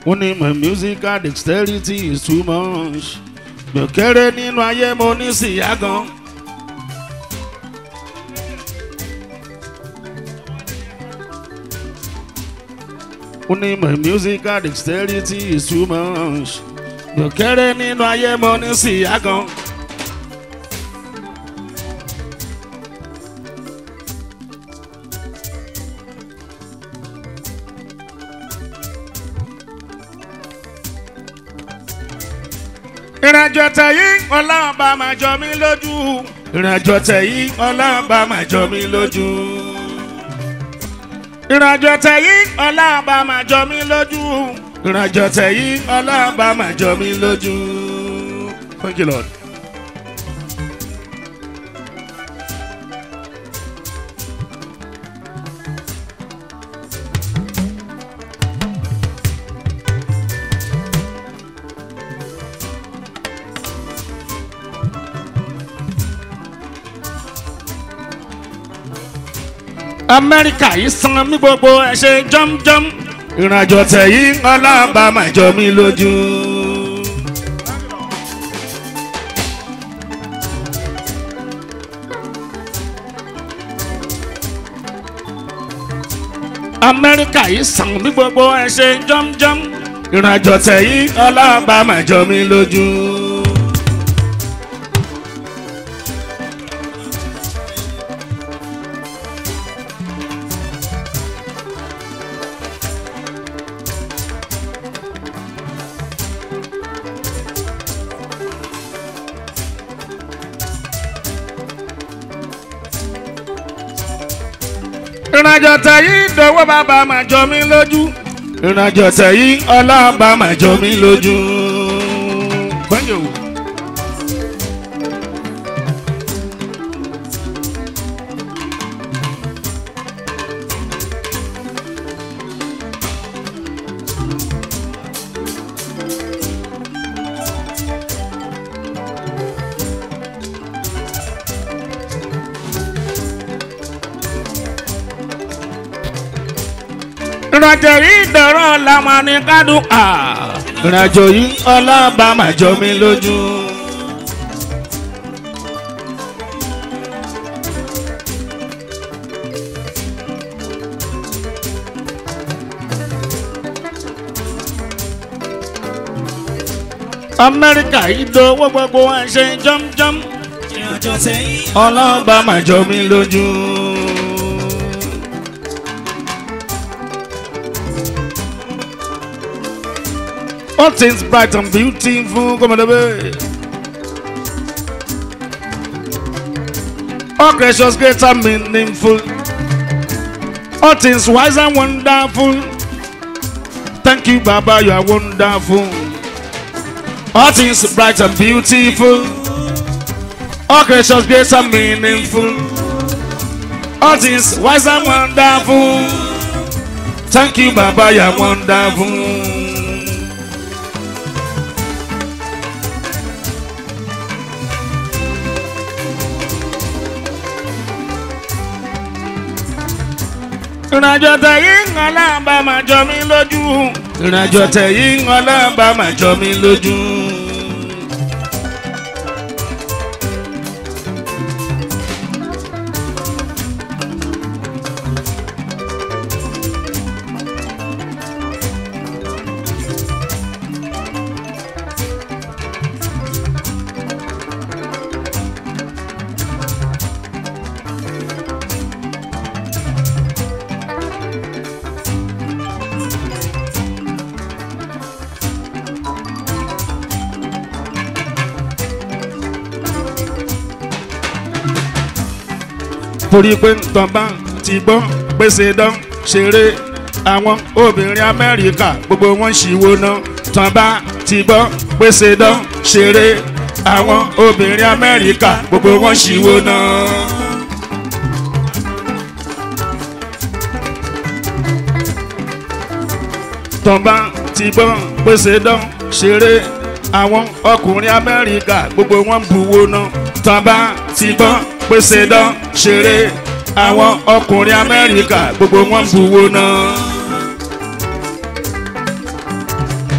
ó ní my musical dexterity is too much mi ò kéré nínú ayé mo ní síyá gan. ó ní my musical dexterity is too much mi ò kéré nínú ayé mo ní síyá gan. ìrìnàjò tẹ̀yìn ọlọ́run bá máa jọ mí lójú. ìrìnàjò tẹ̀yìn ọlọ́run bá máa jọ mí lójú. ìrìnàjò tẹ̀yìn ọlọ́run bá máa jọ mí lójú. ìrìnàjò tẹ̀yìn ọlọ́run bá máa jọ mí lójú. Thank you, Lord. amẹ́ríkà yìí san mí gbogbo ẹ̀ ṣe jọ́mjọ́m ìrìnàjò tẹ̀yìn ọlọ́ba máa jọ mí lójú. amẹ́ríkà yìí san mí gbogbo ẹ̀ ṣe jọ́mjọ́m ìrìnàjò tẹ̀yìn ọlọ́ba máa jọ mí lójú. ìrìnàjò tẹ̀yìn ìdánwò bàbá máa jọ mí lójú ìrìnàjò tẹ̀yìn ọlọ́ba máa jọ mí lójú. Gbẹ́yìn o. ìrìnàjò yìí dọ̀rọ̀ làwọn ní kádùn à. ìrìnàjò yìí ọlọ́ba máa jọ mí lójú. amẹ́ríkà yìí dọ̀wọ́ gbogbo ẹ̀ ṣe jọ́mjọ́m. ìrìnàjò tẹ̀yìn ọlọ́ba máa jọ mí lójú. All things bright and beautiful, come on, baby. All gracious, great and meaningful. All things wise and wonderful. Thank you, Baba, you are wonderful. All things bright and beautiful. All gracious, great and meaningful. All things wise and wonderful. Thank you, Baba, you are wonderful. ìrìnàjò tẹ̀yìn ọlọ́ba máa jọ mí lójú. ìrìnàjò tẹ̀yìn ọlọ́ba máa jọ mí lójú. torí pé nǹkan bá ti gbọ́ pèsè dán ṣeré àwọn obìnrin amẹ́ríkà gbogbo wọn ṣìwò náà tán bá ti gbọ́ pèsè dán ṣeré àwọn obìnrin amẹ́ríkà gbogbo wọn ṣìwò náà. tán bá ti gbọ́ pèsè dán ṣeré àwọn ọkùnrin amẹ́ríkà gbogbo wọn buwó náà tán bá ti gbọ́ pèsè dán ṣeré àwọn ọkùnrin amẹ́ríkà gbogbo wọn buwó náà.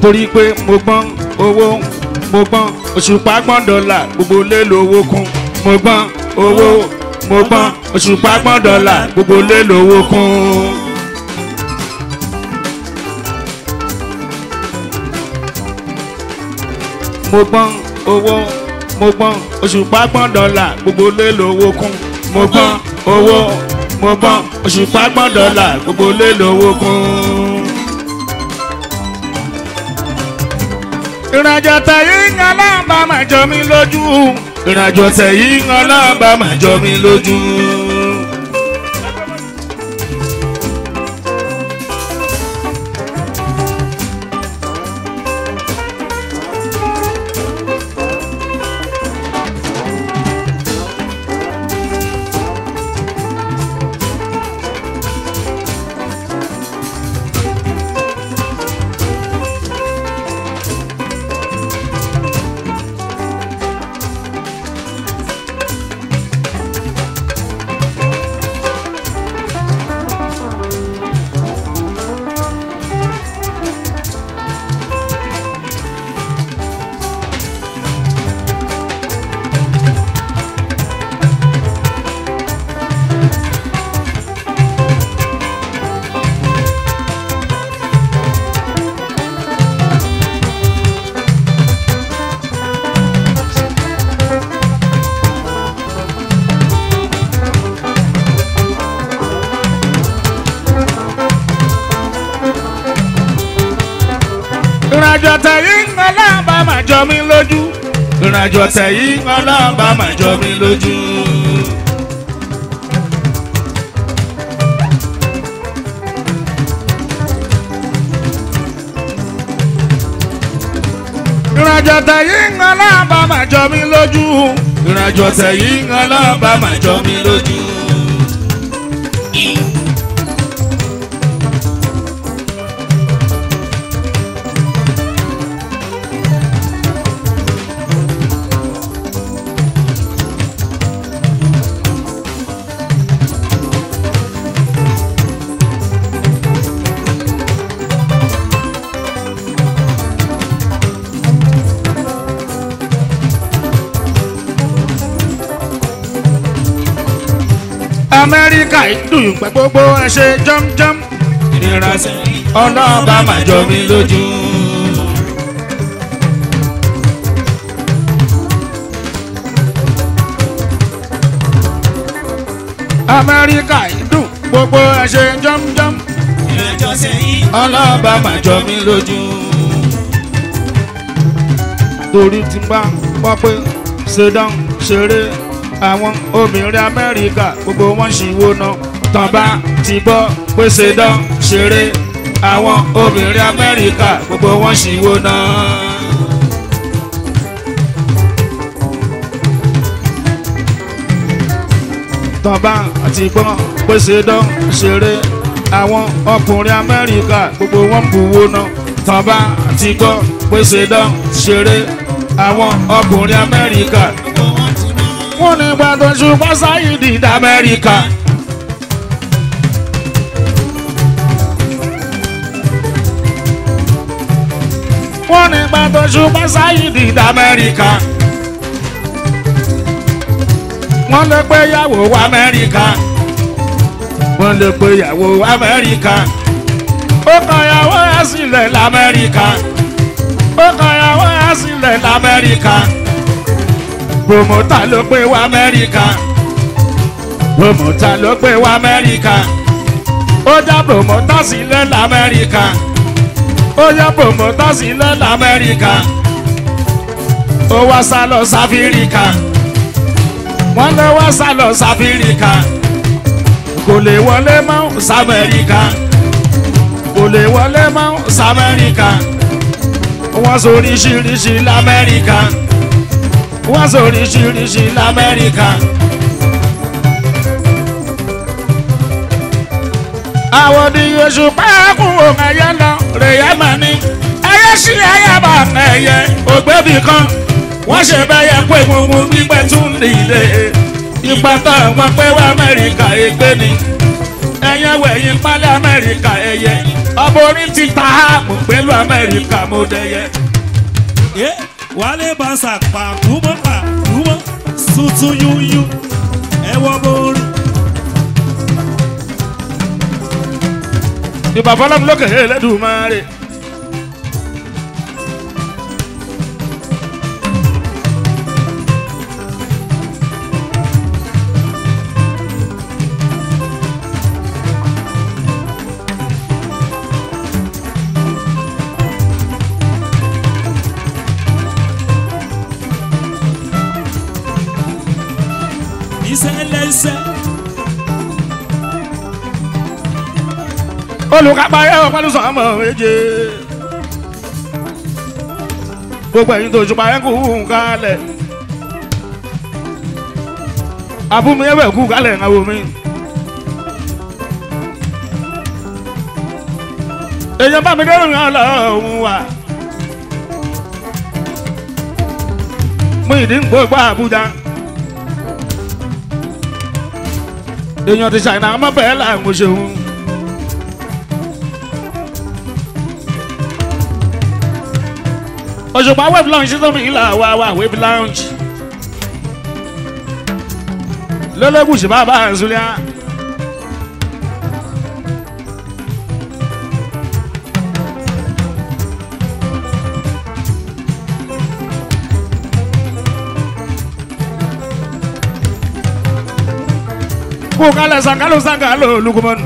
torí pé mo gbọ́n owó mo gbọ́n òṣùpá gbọ́n dọ́là gbogbo lé lówó kún mo gbọ́n owó mo gbọ́n òṣùpá gbọ́n dọ́là gbogbo lé lówó kún. mo gbọ́n owó mo gbọ́n òṣùpá gbọ́n dọ́là gbogbo lé lówó kún mo gbọ́n owó mo gbọ́n òṣùpá gbọ́n dọ́là gbogbo lé lówó kún. ìrìnàjò tẹ̀yìn ń aláǹbá máa jọ mí lójú ìrìnàjò tẹ̀yìn ń aláǹbá máa jọ mí lójú. ìrìnàjò tẹ̀yìn ń aláǹbá máa jọ mí lójú ìrìnàjò tẹ̀yìn ń aláǹbá máa jọ mí lójú. ìrìnàjò tẹ̀yìn ń aláǹbá máa jọ mí lójú ìrìnàjò tẹ̀yìn ń aláǹbá máa jọ mí lójú. amẹ́ríkà ìdùn pẹ́ gbogbo ẹ ṣe jọ́mjọ́m ìnira sẹ́yìn ọlọ́ọ̀bá máa jọ mí lójú. amẹ́ríkà ìdùn gbogbo ẹ ṣe jọ́mjọ́m ìrìnàjò sẹ́yìn ọlọ́ọ̀bá máa jọ mí lójú. torí tí n bá gbọ́ pé ṣèdán ṣeré àwọn obìnrin amẹ́ríkà gbogbo wọn ṣì wo ná tán bá ti gbọ́ pé ṣèdán ṣeré àwọn obìnrin amẹ́ríkà gbogbo wọn ṣì wo ná. tán bá ti gbọ́ pé ṣèdán ṣeré àwọn ọkùnrin amẹ́ríkà gbogbo wọn bù wo ná tán bá ti gbọ́ pé ṣèdán ṣeré àwọn ọkùnrin amẹ́ríkà gbogbo wọn ti mọ́. wọ́n ní gbàdọ̀ ṣùgbọ́n sáyidì d'Amẹ́ríkà. wọ́n ní gbàdọ̀ ṣùgbọ́n sáyidì d'Amẹ́ríkà. wọ́n lè pé yàwó Amẹ́ríkà. wọ́n lè pé yàwó Amẹ́ríkà. ó kàn yàwó ẹ̀ sílẹ̀ l'Amẹ́ríkà. ó kàn yàwó ẹ̀ sílẹ̀ l'Amẹ́ríkà promota ló gbé wá amẹ́ríkà promota ló gbé wá amẹ́ríkà ó já promota sílẹ̀ lamẹ́ríkà ó já promota sílẹ̀ lamẹ́ríkà ó wá sá lọ sáfíríkà wọ́n lé wá sá lọ sáfíríkà kò lè wọlé mọ́ sámẹ́ríkà kò lè wọlé mọ́ sámẹ́ríkà wọ́n sọ oríṣiríṣi lamẹ́ríkà wọ́n sọ oríṣiríṣi lamẹ́ríkà. àwọn ní oṣù pákó ẹyẹ lọ rèé mà ní ẹyẹ sí ẹyẹ bá ẹyẹ ògbébì kan wọ́n ṣe bẹ́yẹ pé gbogbo gbígbẹ́ tún nílé ipa tó wọn pé wá amẹ́ríkà ègbé ni ẹyẹ wẹ̀yìn pálí amẹ́ríkà ẹyẹ borí ti ta mo pẹ̀lú amẹ́ríkà mo dẹyẹ. ẹ wálé bàṣà pàkúmọ́ pàkúmọ́ tuntun yúnyún ẹ wọ borí. ìbà fọlọ́mù lókè Elédùmarè. iṣẹ́ lẹ́sẹ̀ olùkápá ẹ ọ pẹ̀lú sọmọ méje gbogbo ẹ̀yin tó ṣùpá ẹ kú kálẹ̀ àbúmi ẹ bẹ kú kálẹ̀ ìnáwó mi. èèyàn bá mi dẹ́rù yàn lọ́hùn wa mú ìdí ń gbogbo Àbújá èèyàn ti ṣàìnà ọmọ bẹ́ẹ̀ là ń ṣeun. òṣùpá wave lounge tó mi ìlà wa wa wave lounge lọ́lọ́gùsì bàbá àzúlẹ̀ kó kálẹ̀ sangalo sangalo lukumanu.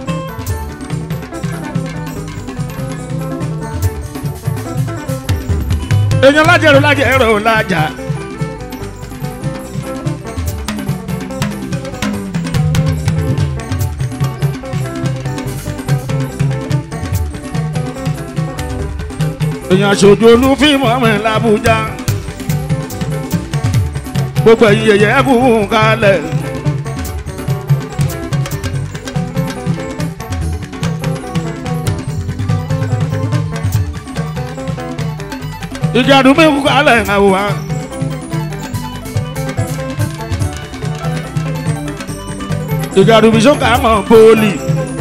èèyàn lájẹrò lájẹrò lájà. èèyàn aṣojú olúfíìmù ọmọ ẹ̀ làbújá. gbogbo ẹ̀yin yẹ̀yẹ́ kú kálẹ̀. ìjà àdúgbò kú kálẹ̀ ń àwòrán. wa. ìjà àdúgbò sọ́kà mọ̀ bọ́ọ̀lì.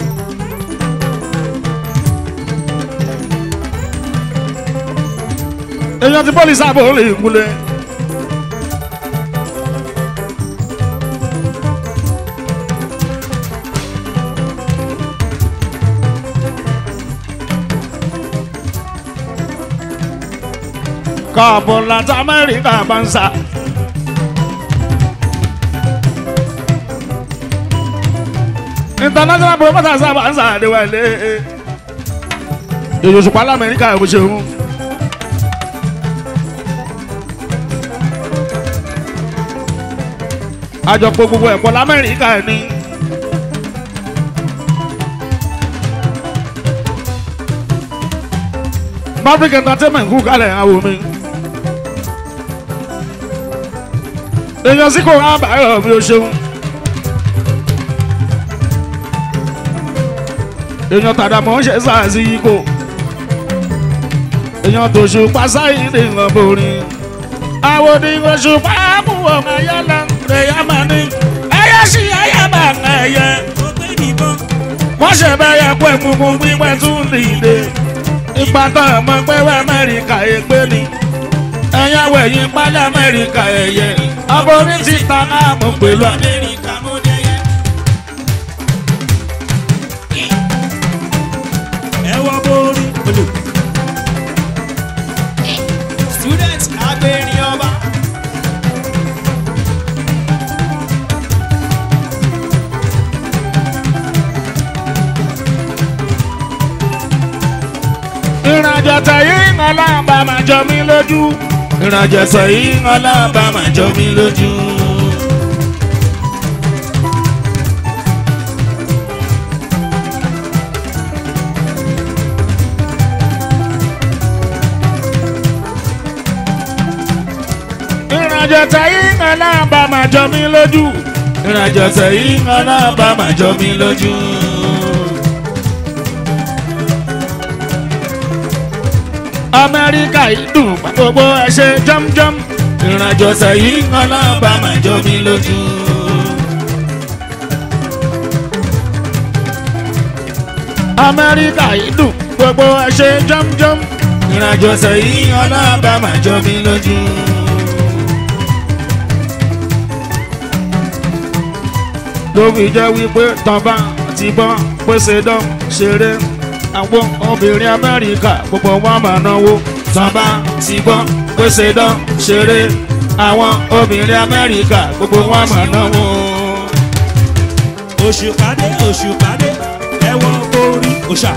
èèyàn ti bọ́ọ̀lì sábà ó lè kúlẹ̀. káàbọ̀ láti amẹ́ríkà bá ń sá. international promoter sábà ń sàdéwálé. èyí òṣùpá lamẹ́ríkà bó ṣe mú. àjọpọ̀ gbogbo ẹ̀kọ́ lamẹ́ríkà ni. Maverick entertainment kú kálẹ̀ àwọn mi. èèyàn sì kò rán àbáyọ̀ bí o ṣeun. èèyàn tàdàmọ́ ṣe sáàsì ikò. èèyàn tó ṣùpá sáyé ní ìwọ̀n borí. àwọn oníwọ̀n ṣùpá mú ọmọ ẹ̀yẹ lọ ẹ̀yẹ máa ní. ẹyẹ sí ẹyẹ bá ń ẹyẹ. ó gbé nìbọn wọ́n ṣe bẹ́yẹ pé gbogbo gbígbẹ́ tún dìde. ipa tó ọmọ pé wẹ́ Amẹ́ríkà ègbé ni. ẹ̀yẹ wẹ̀yìn pálí Amẹ́ríkà ẹ̀yẹ. ọmọ orí ti ta náà mọ̀ pẹ̀lú àmì. Amẹ́ríkà mo dẹyẹ. ẹ wọ borí. Student agbẹ̀rin ọba. ìrìnàjò tẹ̀yìn ọlọ́ọ̀bá máa jọ mí lójú. ìrìnàjò tẹ̀yìn ọlọ́ọ̀bá máa jọ mí lójú. ìrìnàjò tẹ̀yìn ọlọ́ọ̀bá máa jọ mí lójú. ìrìnàjò tẹ̀yìn ọlọ́ọ̀bá máa jọ mí lójú. amẹ́ríkà yìí dùn gbogbo ẹ ṣe jọ́mjọ́m ìrìnàjò sẹ́yìn ọlọ́ba máa jọ mí lójú. amẹ́ríkà yìí dùn gbogbo ẹ ṣe jọ́mjọ́m ìrìnàjò sẹ́yìn ọlọ́ọ̀bá máa jọ mí lójú. ló fi jẹ́ wípé tọ́ba ti bọ́ pèsè dán ṣeré àwọn obìnrin amẹ́ríkà gbogbo wọn máa náwó tọ́ba ti bọ́ pèsè dán ṣeré àwọn obìnrin amẹ́ríkà gbogbo wọn máa náwó. òṣùpàdé òṣùpàdé ẹwọ orí òṣà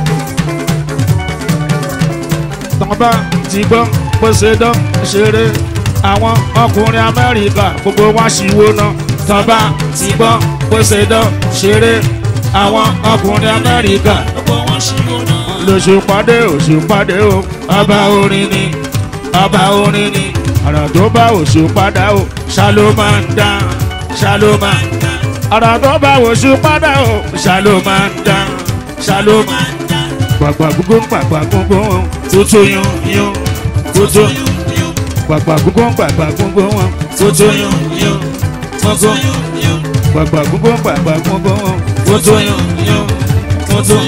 tọ́ba ti gbọ́ pèsè dán ṣeré àwọn ọkùnrin amẹ́ríkà gbogbo wọn ṣìwò náà tọ́ba ti gbọ́ pèsè dán ṣeré àwọn ọkùnrin amẹ́ríkà gbogbo wọn ṣírò náà. lòṣùpàdé òṣùpàdé o ọba orin ni ọba orin ni ọ̀rọ̀ tó bá òṣùpàdé o ṣàló máa ń dá ṣàló máa ń dá ọ̀rọ̀ tó bá òṣùpàdé o ṣàló máa ń dá ṣàló máa ń dá gbàgbà gbogbo gbàgbà gbogbo tuntun yún yún tuntun gbàgbà gbogbo gbàgbà gbogbo tuntun yún yún tuntun gbàgbà gbogbo gbàgbà gbogbo tuntun yún yún tuntun.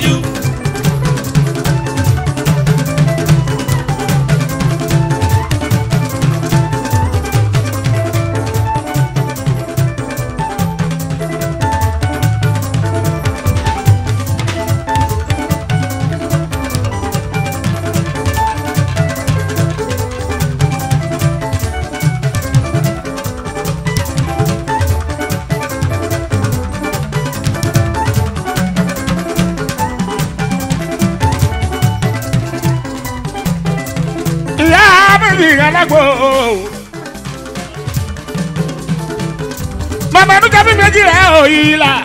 ìyá méjì alágbó. màmá mi kábí méjì rẹ̀ òyì la.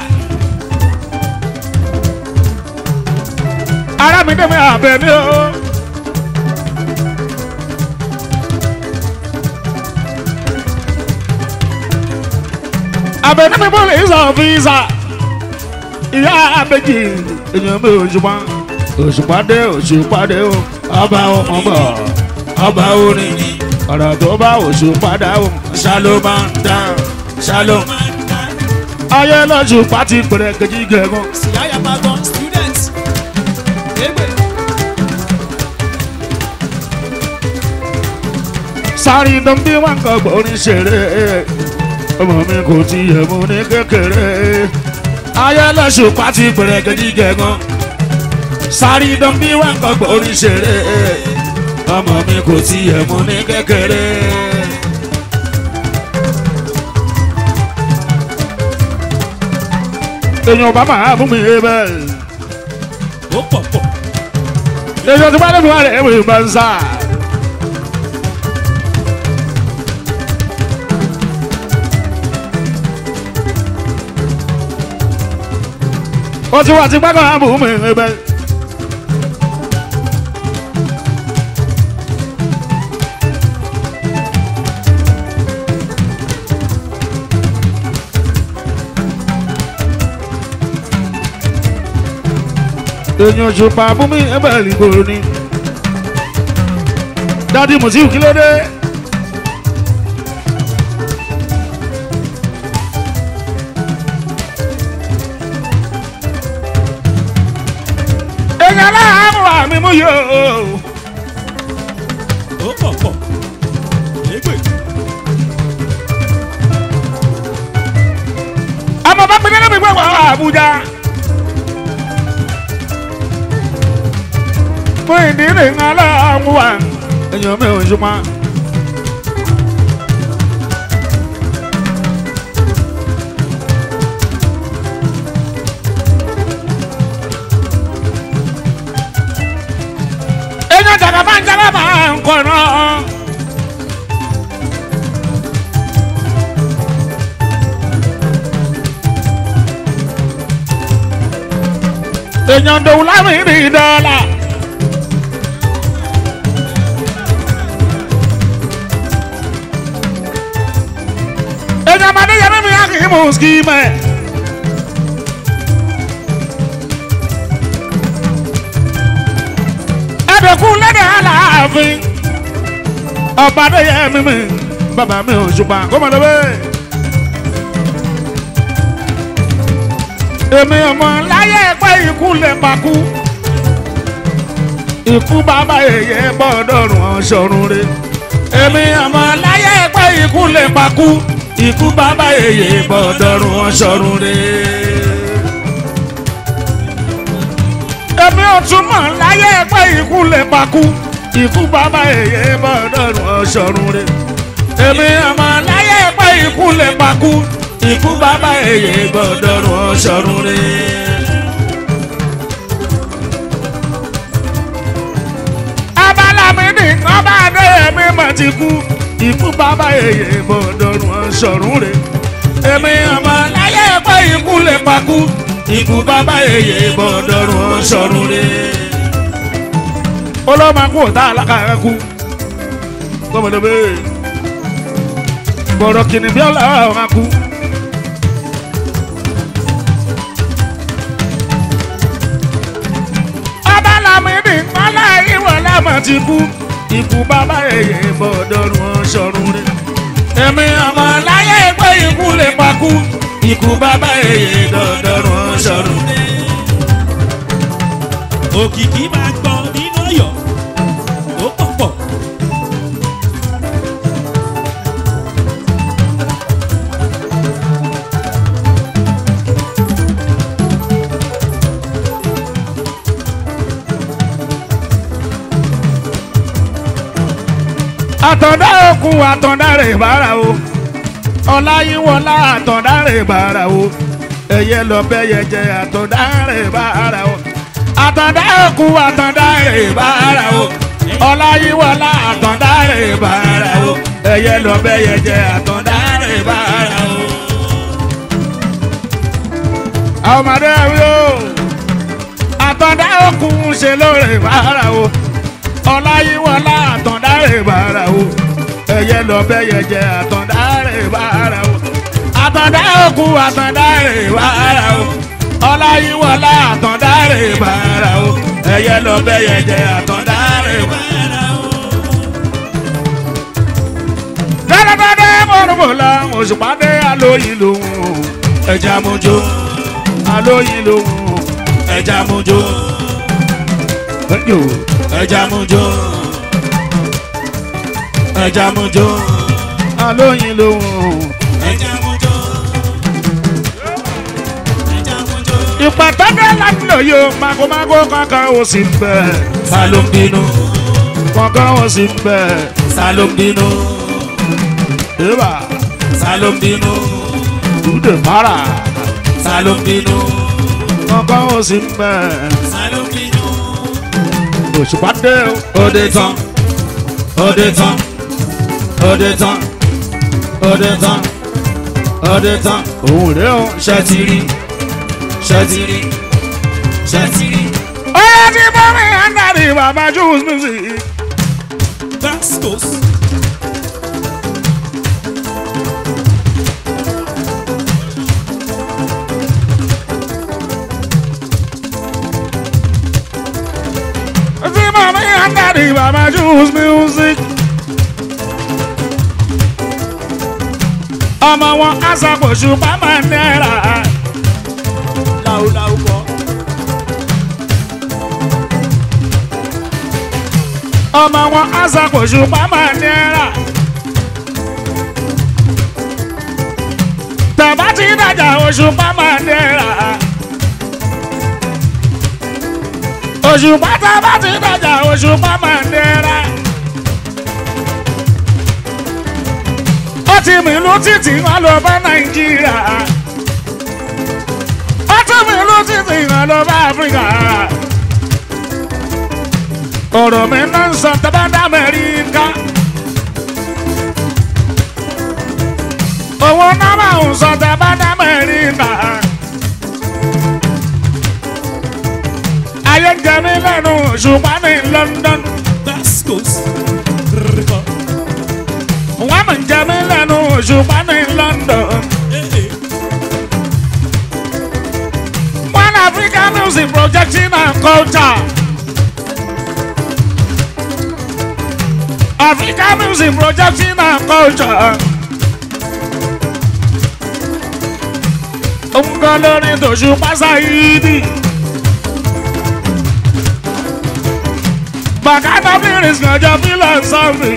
ara mi dẹ́mi àbẹ̀ mi o. àbẹ̀ ní mi bọ́ọ̀lù ìsọ̀ fìsà. ìyá méjì ènìyàn mi ò ṣùgbọ́n òṣùpàdé òṣùpàdé o ọba ọmọ bọ̀ ọba orin ni ọ̀rọ̀ tó bá òṣùpàdé o ṣáló máa ń dá ṣáló. ayé lọ́sùn pàtí pẹ̀rẹ̀ kejì gẹ̀gùn. Siyaya Magon students. Egbe. sáré dán bí wọn kọ gbórin ṣeré ọmọ mi kò tiẹ̀ mú ní kékeré ayé lọ́sùn pàtí pẹ̀rẹ̀ kejì gẹ̀gùn. sáré dán bí wọn kọ gbórin ṣeré ọmọ mi kò tiẹ̀ mú ní kékeré. èèyàn bá máa mú mi bẹ́ẹ̀. ó pọ̀ pọ̀ èèyàn tí wọ́n lé mi wá rẹ̀ mi máa ń sá. ó ti wá ti gbẹ́kọ̀ á mú mi bẹ́ẹ̀. èèyàn ṣùpá mú mi ẹbẹ̀ ìgboro ni. dádì mùsíù kí ló dé. èèyàn láàmú àmì mú yòó. ó pọ̀ pọ̀ égbè ọmọ bá pinnu lómi gbọ́ wọ́n àbújá. fún ìdílé aláàmú wa èèyàn mi ò ṣùpá. èèyàn jàgbá máa ń jábá máa ń kọ̀ náà. èèyàn dòwú lámì rí dọ́là. èèyàn máa déyẹ mímí yá kì í mú skimẹ̀. ẹ̀dẹ̀kú lẹ́dẹ̀ aláàfin ọba déyẹ mímí bàbá mi ò ṣùpá kó mọ̀ lọ́wọ́. èmi ọmọ láyé pé ikú lè pakú ikú bàbá èyẹ gbọ́dọ̀rùn ọ̀ṣọ́run re èmi ọmọ láyé pé ikú lè pakú ikú bàbá èyẹ gbọ́dọ̀rùn ọ̀ṣọ́run re. èmi ò tún mọ̀ láyé pé ikú lè pakú ikú bàbá èyẹ gbọ́dọ̀rùn ọ̀ṣọ́run re èmi ọmọ láyé pé ikú lè pakú ikú bàbá èyẹ gbọ́dọ̀rùn ọ̀ṣọ́run re. abalami nìkan bá dé èmi mọ̀ ti kú ikú bàbá èyẹ gbọ́dọ̀rùn ọ̀ṣọ́run re. èmi ọmọ láyé pé ikú lè pakú ikú bàbá èyẹ gbọ́dọ̀rùn ọ̀ṣọ́run re. olómakú ò tá a lákàrẹ́ kú gbọ́mọdé bẹ́ẹ̀ gbọ́dọ̀ kìnnì bí ọ̀la ọ̀hún akú. ọba lamidi nkpala ìwọ lamọ ti kú ikú bàbá èyí bọ̀dọ̀rùn ọ̀ṣọ́run rẹ̀. èmi ọmọ láyé pé ikú lè pakú ikú bàbá èyí bọ̀dọ̀rùn ọ̀ṣọ́run rẹ̀. òkìkí máa gbọ́ nínú ọ̀yọ́ ó pọ̀ pọ̀. àtọ̀dá òkun àtọ̀dá rẹ̀ bára o ọláyíwọlá àtọ̀dá rẹ̀ bára o ẹ̀yẹ lọ́bẹ̀yẹ jẹ àtọ̀dá rẹ̀ bára o àtọ̀dá òkun àtọ̀dá rẹ̀ bára o ọláyíwọlá àtọ̀dá rẹ̀ bára o ẹ̀yẹ lọ́bẹ̀yẹ jẹ àtọ̀dá rẹ̀ bára o. àwọn ọmọdé wí o àtọ̀dá òkun ṣe lóore bára o ọláyíwọlá àtọ̀dá rẹ̀ bára o ẹ̀yẹ lọ́bẹ̀yẹ jẹ àtọ̀dá rẹ̀ bára o àtọ̀dá òkú àtọ̀dá rẹ̀ bára o ọláyíwọlá àtọ̀dá rẹ̀ bára o ẹ̀yẹ lọ́bẹ̀yẹ jẹ àtọ̀dá rẹ̀ bára o. dẹ́dẹ́dẹ́dẹ́ mọ̀rùmọ̀lá òṣùpàdé alóyin lòun ẹja mojó alóyin lòun ẹja mojó ẹja mojó ẹja mojó alóyin lòun ẹja mojó ẹja mojó. ìpàtàkì láti lò yóò magomago kankan ó sì ń bẹ ta ló ń bínú kankan ó sì ń bẹ ta ló ń bínú ìbà ta ló ń bínú dùdè para ta ló ń bínú kankan ó sì ń bẹ ta ló ń bínú. òṣùpàdé òde tán òde tán òde tán òde tán òde tán òun rèé o. ṣe ti rí ṣe ti rí ṣe ti rí. ọ̀rẹ́ tí bọ́mí àndàrí bàbá juice music. Bastos. tí bọ́mí àndàrí bàbá juice music. ọmọ wọn aṣàkóso bàbá náírà. láúláú kọ́. ọmọ wọn aṣàkóso bàbá náírà. tẹ̀bá ti dàjà oṣù bàbá náírà. oṣù bàtà bá ti dàjà oṣù bàbá náírà. ó ti mìlú títì wọn lọ bá nàìjíríà. ó ti mìlú títì wọn lọ bá áfíríkà ọ̀rọ̀ mi náà ń sọ tẹ́bádá mẹ́ríkà. owó náà máa ń sọ tẹ́bádá mẹ́ríkà. ayé ń jẹ mí lẹ́nu ṣùgbọ́n ní London. Bastos. Rrrr. wọ́n mọ̀ ń jẹ mí lẹ́nu ṣùgbọ́n ní London. Eh, eh. One African music projecting and culture. African music projecting and culture. òun kan lórí tòṣù pásáyìdì. bàkátà fìrìsì kànjọ fílọ̀sọ́fì.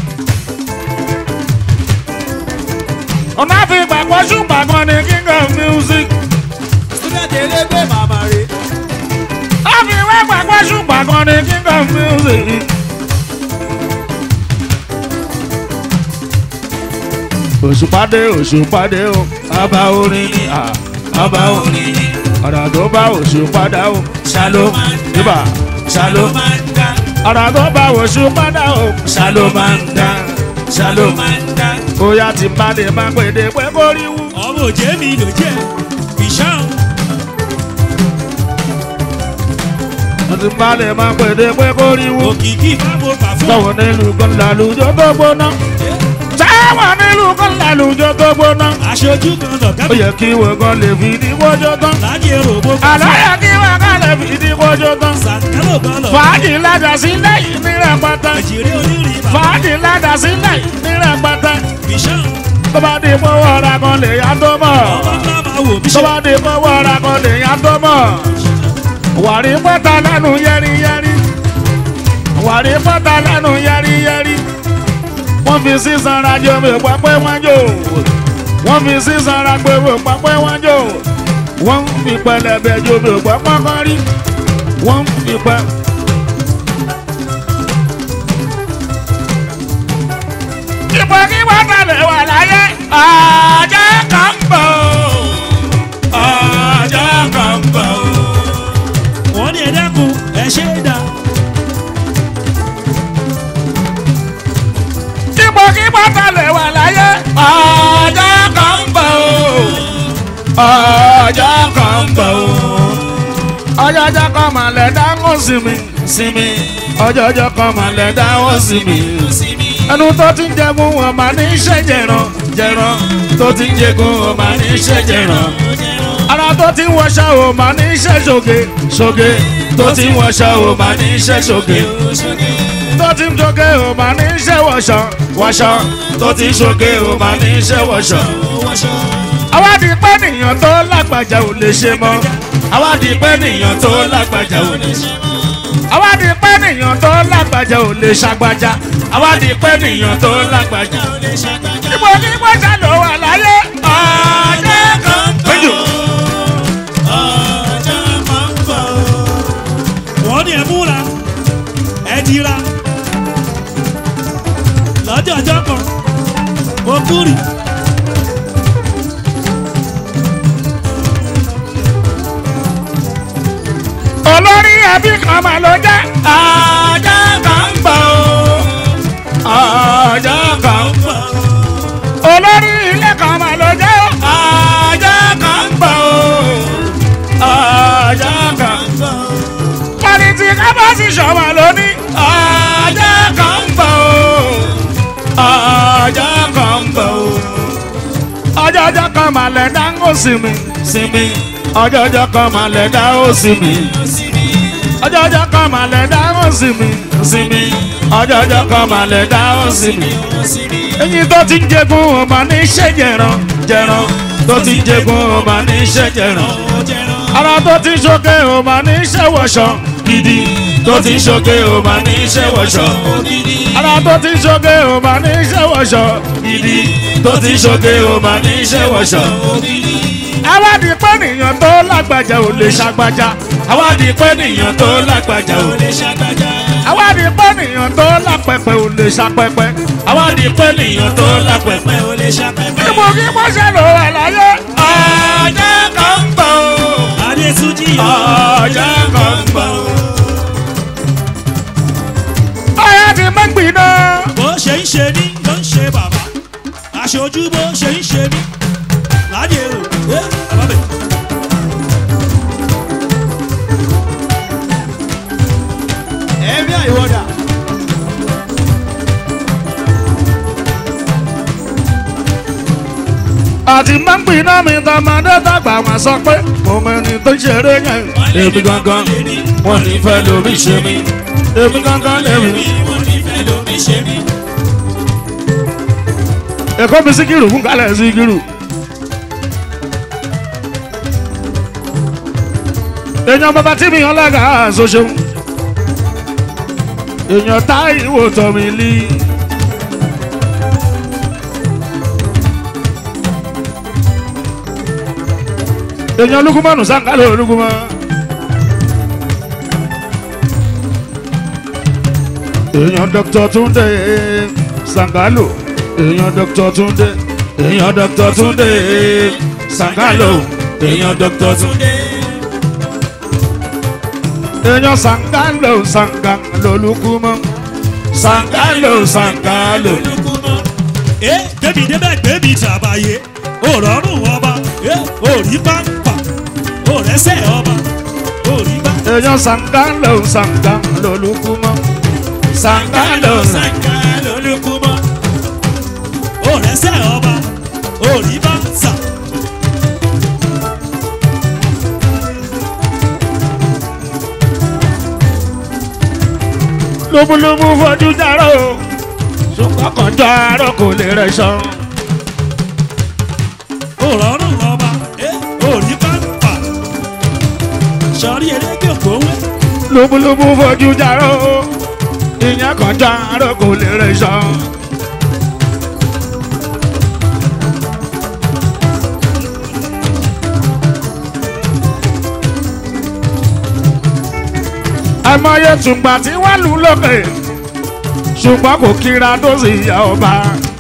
ọ̀nà fi gbàgbọ́ ṣùgbọ́n kan ní king of music. student elégbé màmá rè ó fi wá gbàgbọ́ ṣùgbọ́n kan ní king of music. òṣùpàdé òṣùpàdé o ọba orin ni à ọba orin ni ọ̀rọ̀ tó bá òṣùpàdá o ṣàlómà ṣàlómà ọ̀rọ̀ tó bá òṣùpàdá o ṣàlómà ṣàlómà bóyá tí bá lè má pèdè pé kó rí wú. ọmọ òjé mi ló jẹ ìṣàn wọ́n ti bá lè má pèdè pé kó rí wú. òkìkí fáwọn bà fún táwọn nílùú kan lálùjọ tó gbóná. táwọn nílùú kan lálùjọ tó gbóná. aṣojú kan ó lọ̀gá yẹ kí wọ́n kan lè fi ní kójó tán. láti èrò gbogbo àlàyé kí wọ́n kan lè fi ní kójó tán. sàkálò kan lọ fàájì ládà sílẹ̀ yìí ní rẹpẹtẹ. àjèrè onírìn bàbá fàájì ládà sílẹ̀ yìí ní rẹpẹtẹ. ìṣàn tó bá di pọ́wọ́ ọ̀rá kan lè yá tó mọ̀. ọmọ ńlá máa wò mí tó ṣe bá di pọ́wọ́ ọ̀rá kan lè yá tó mọ̀. wàrí pọ́tà lẹ́nu yẹ́rìyẹ́rì. wàrí pọ́tà lẹ́nu yẹ́rìyẹ́rì. wọ́n fi sísan rajo mi pápẹ́ wọn jò. wọ́n fi sísan ragbe mi pápẹ́ wọn jò. wọ́n fi pẹlẹbẹ jo mi pápẹ́ kan rí. wọ́n fi pẹ. ipò kí wọ́n tẹ̀lé wà láyé. ọjọ́ kan ń bọ̀. ọjọ́ kan ń bọ̀. wọ́n ní ẹ̀dẹ́kun ẹ̀ ṣe é dá ipò kí wọ́n tẹ̀lé wà láyé. ọjọ́ kan ń bọ̀. ọjọ́ kan ń bọ̀. ọjọ́jọ́ kan mà lẹ̀ dáhùn sí mi. sí mi. ọjọ́jọ́ kan mà lẹ̀ dáhùn sí mi. ẹnu tó ti ń jẹun wọn máa ní iṣẹ́ jẹran jẹran tó ti ń jẹun wọn máa ní iṣẹ́ jẹran ara tó ti ń wọṣọ ò máa ní iṣẹ́ ṣoge ṣoge tó ti ń wọṣọ ò máa ní iṣẹ́ ṣoge tó ti ń ṣoge ò máa ní iṣẹ́ wọṣọ wọṣọ tó ti ń ṣoge ò máa ní iṣẹ́ wọṣọ. àwádìí pé nìyàn tó lágbàjà ò lè ṣe mọ́ àwádìí pé nìyàn tó lágbàjà ò lè ṣe mọ́ àwádìí pé nìyàn tó lágbàjà ò lè ṣàgbàjà àwádìí pé nìyàn tó lágbàjà ò lè ṣàgbàjà. ibo ní wọ́ṣà ló wà láyé ọjọ́ kan tó. wọ́n ní ẹ̀ múra ẹ̀ dira lọ́jọ́ ọjọ́ kan mo kúrì olórí ẹbí kan mà ló jẹ́. ọjọ́ kan ń bọ̀ ó. ọjọ́ kan ń bọ̀ ó. olórí ilé kan mà ló jẹ́. ọjọ́ kan ń bọ̀ ó. ọjọ́ kan ń bọ̀ ó. pọ́lìtì kábọ́sì ṣọ̀wọ́n lóní. ọjọ́ kan ń bọ̀ ó. ọjọ́ kan ń bọ̀ ó ọjọ́jọ́ kan mà lẹ̀ dá ń sinmi sinmi ọjọ́jọ́ kan mà lẹ̀ dá ó sinmi ọjọ́jọ́ kan mà lẹ̀ dá ó sinmi sinmi ọjọ́jọ́ kan mà lẹ̀ dá ó sinmi. eyín tó ti ń jẹgun ọmọ ní iṣẹ́ jẹran jẹran tó ti ń jẹgun ọmọ ní iṣẹ́ jẹran ara tó ti ń ṣoge ọmọ ní iṣẹ́ wọ̀ṣọ gidi tó ti ń ṣoge ọmọ ní iṣẹ́ wọ̀ṣọ ara tó ti ń ṣoge ọmọ ní iṣẹ́ wọ̀ṣọ gidi tó ti ń ṣoge ọmọ ní iṣẹ́ wọ̀ṣọ. àwádìí pé nìyàn tó lágbàjà ò lè ṣàgbàjà àwádìí pé nìyàn tó lágbàjà ò lè ṣàgbàjà àwádìí pé nìyàn tó lápẹpẹ ò lè ṣàpẹpẹ àwádìí pé nìyàn tó lápẹpẹ ò lè ṣàpẹpẹ. ibo kí wọ́n ṣe lò wà láyé. ọjọ́ kan ń bọ̀ ó adétúnjì ọjọ́ kan ń bọ̀. ọ̀yá ti mẹ́gbìn náà. bó ṣe ń ṣe ní ló ń ṣe bàbá aṣojú bó ṣe ń ṣe ní láti èrò ẹ bàbá bẹ. ẹ̀mí àìwọ́dà àti mẹ́gbìn náà mi tọmọdé tàgbà wọn sọ pé mo mẹ́ni tó ṣeré yẹn. èmi gangan wọn ní fẹ́ lómi ṣe mí. èmi gangan lèmi. èkó mi síkìrù fún kálẹ̀ síkìrù. èèyàn bàbá tí mi hàn lága ṣoṣo èèyàn táìwò tọ̀mí lí. èèyàn lukumanu sangalo lukuma. èèyàn dr túndé sangalo èèyàn dr túndé èèyàn dr túndé sangalo èèyàn dr túndé. èèyàn sangalo sangalo lukuma sangalo sangalo. ẹ débi débẹ̀ gbébi tàbáyé òrọ̀rùn ọba ẹ òrí pàǹpà òrẹ́sẹ̀ ọba òrí bá. èèyàn sangalo sangalo lukuma sangalo sangalo lókùmọ́ òrẹ́sẹ̀ ọba òrí bá sà. lóbúlóbú fojú járó ṣùgbọ́n kan járó kò lè rẹ̀ sàn. òrọ̀rùn ọba ẹ òrí pàǹpà sọrí erékè ògbówé lóbúlóbú fojú járó ìyẹn kan járó kò lè rẹ̀ sàn. àìmọye tùgbà tí wọ́n lù lókè ṣùgbọ́n kò kíra tó sì yá ọba.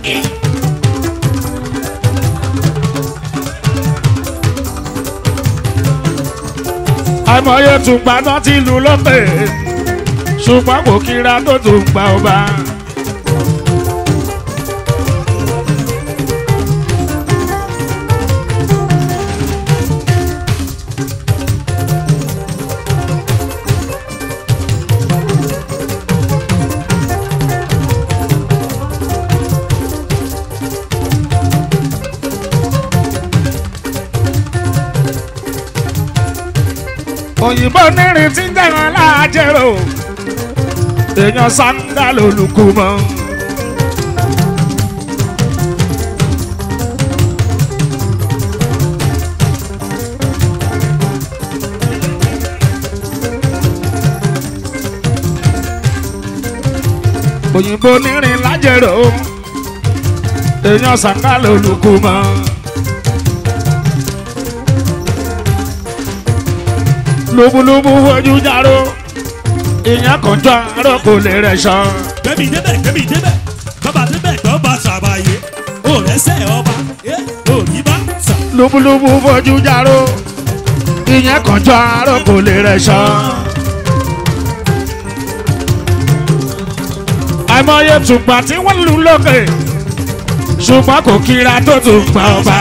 àìmọye tùgbà náà ti lù lókè ṣùgbọ́n kò kíra tó tún gba ọba. òyìnbó nírin tí ń jẹun aláàjẹrò èèyàn sáńgá lolùkú mọ. òyìnbó nírin lájẹrò èèyàn sáńgá lolùkú mọ. lóbúlóbú fojú járó ìyẹn kan jọ àárọ̀ kò lè rẹ̀ sàn. gbẹ̀mí débẹ̀ gbẹ̀mí débẹ̀ bàbá débẹ̀ gbọ́ bá sàbàyé òrẹ́sẹ̀ ọba ẹ òrí bá sà. lóbúlóbú fojú járó ìyẹn kan jọ àárọ̀ kò lè rẹ̀ sàn. àìmọye tùgbà tí wọ́n lù lókè ṣùgbọ́n kò kíra tó tún gbà ọba.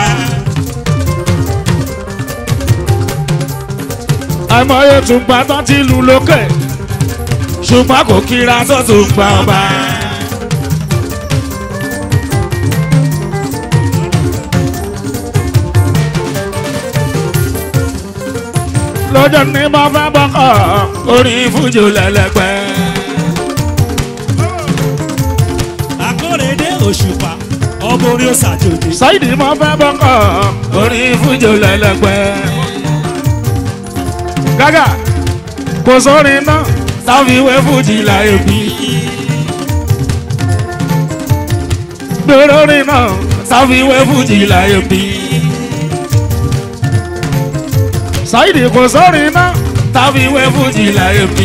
àìmọye tùgbà tó ti lù lókè ṣùgbọ́n kò kíra tó tún gbà ọba. lọ́jọ́ ní mo fẹ́ bọ́kọ̀ orin fújò lẹ́lẹ́gbẹ́. akóredé òṣùpá ọmọ orí ó ṣàjòjì. sáìdì mo fẹ́ bọ́kọ̀ orin fújò lẹ́lẹ́gbẹ́. gágà kò sórin náà táwọn ìwé fújì láyé bí. lórí náà táwọn ìwé fújì láyé bí. sáìdì kò sórin náà táwọn ìwé fújì láyé bí.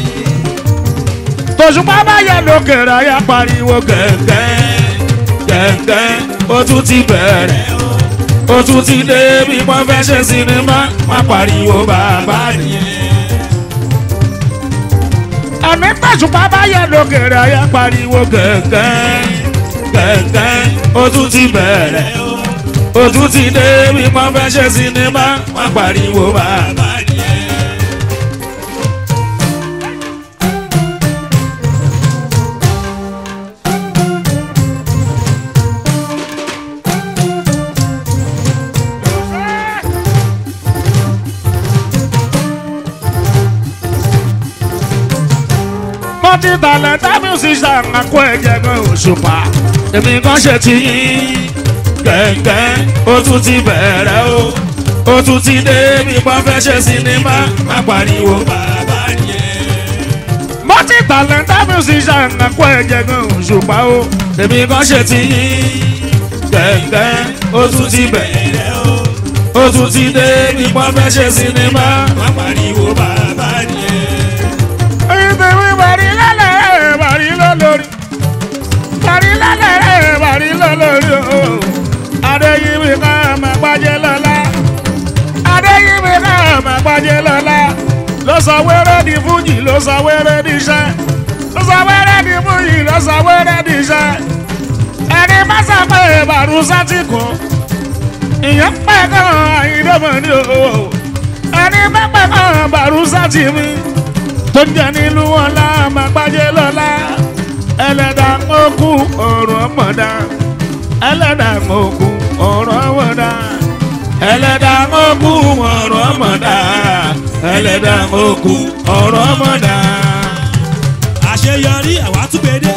tòṣùpá bá yẹ lókèrè ayá pariwo gẹ̀gẹ́ gẹ̀gẹ́ ó tún ti bẹ̀rẹ̀ ó tún ti dé bí wọ́n fẹ́ ṣe sinimá wọ́n pariwo bàbá nìyẹn. àmì tòṣùpá bá yẹ lókèrè ayá pariwo gẹ̀gẹ́ gẹ̀gẹ́ ó tún ti bẹ̀rẹ̀ ó tún ti dé bí wọ́n fẹ́ ṣe sinimá wọ́n pariwo bàbá nìyẹn. mo ti tàlẹ̀ tá musician àkó ẹ̀jẹ̀ gan òṣùpá èmi kan ṣe ti yín gẹ̀gẹ́ ó tún ti bẹ̀rẹ̀ o ó tún ti dé bí wọ́n fẹ́ ṣe sinimá má pariwo. bàbá yẹn. multi talented musician àpò ẹ̀jẹ̀ gan òṣùpá o tèmi kan ṣe ti yín gbẹ̀ngbẹ̀ ó tún ti bẹ̀rẹ̀ bẹ̀rẹ̀ o. ó tún ti dé bí wọ́n fẹ́ ṣe sinimá. má pariwo bàbá yẹn. ẹyin tèmi bàrí lálẹ́ bàrí lọ́lọ́rí bàrí lálẹ́ bàrí lọ́lọ́rí o adéyìnbí ká máa gbájẹ́ lọ́la adéyìnbí ká máa gbájẹ́ lọ́la ló sọ wẹ́rẹ́ di fújì ló sọ wẹ́rẹ́ di iṣẹ́ ló sọ wẹ́rẹ́ di fújì ló sọ wẹ́rẹ́ di iṣẹ́ ẹni má sàpè bàrú sátìkù ìyẹn pẹ́ kan àyíndọ́mọ̀ ní o ẹni má pẹ́ kan bàrú sátìmí tó ń jẹ nílùú wọn lá máa gbájẹ́ lọ́la ẹlẹ́dàá mọ́kù ọ̀rọ̀ mọ̀dá ẹlẹ́dàá mọ́kù ọ̀rọ̀ mọ̀dá ẹlẹ́dàá mọ́kù ọ̀rọ̀ mọ̀dá ẹlẹ́dàá mọ́kù ọ̀rọ̀ mọ̀dá. àṣeyọrí àwa tún gbèdé.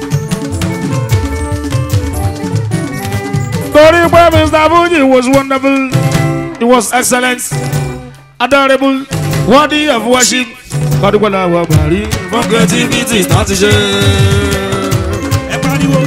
torí pé mr fuji was wonderful he was excellent adorable worthy of worship kọ́dúpẹ́lá wà bàrí fún creativity tó ti ṣe. ẹ pariwo.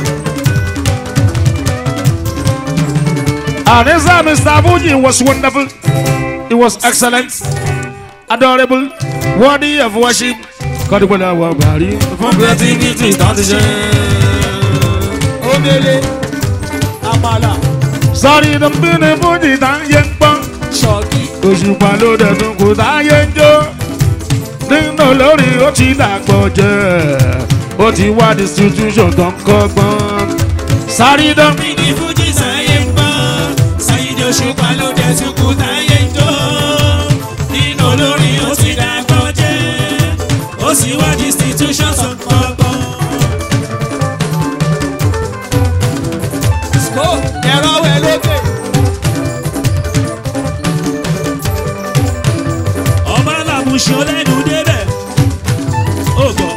Anisa Mr. Fuji was wonderful. He was excellent, adorable, worthy of worship. Kọ́dúpẹ́lá wà bàrí fún creativity tó ti ṣe. omele àmàlà Sọ́rí tó ń bí ní Fuji tá ń yé ń pọ́n. ṣọ́ọ̀kì Òṣùpá ló dẹ̀dùn kò tá yé ń jó. Nínú lórí ó ti dàgbọ̀ jẹ́. Ó ti wá distribution tó ń kọ́gbọ́n. Sáré tó ń bí ní fújì sáyé ń bọ́ sáyédé òṣùpá ló dé tukú táyé ń jó nínú olórin ó sì dàgbọ́ jẹ́ ó sì wá institution sọ gbọ́ngbọ́n. kó ẹ̀rọ wẹ̀ lókè ọba làmúṣe ọlẹ́nu débẹ̀ ó gbọ́.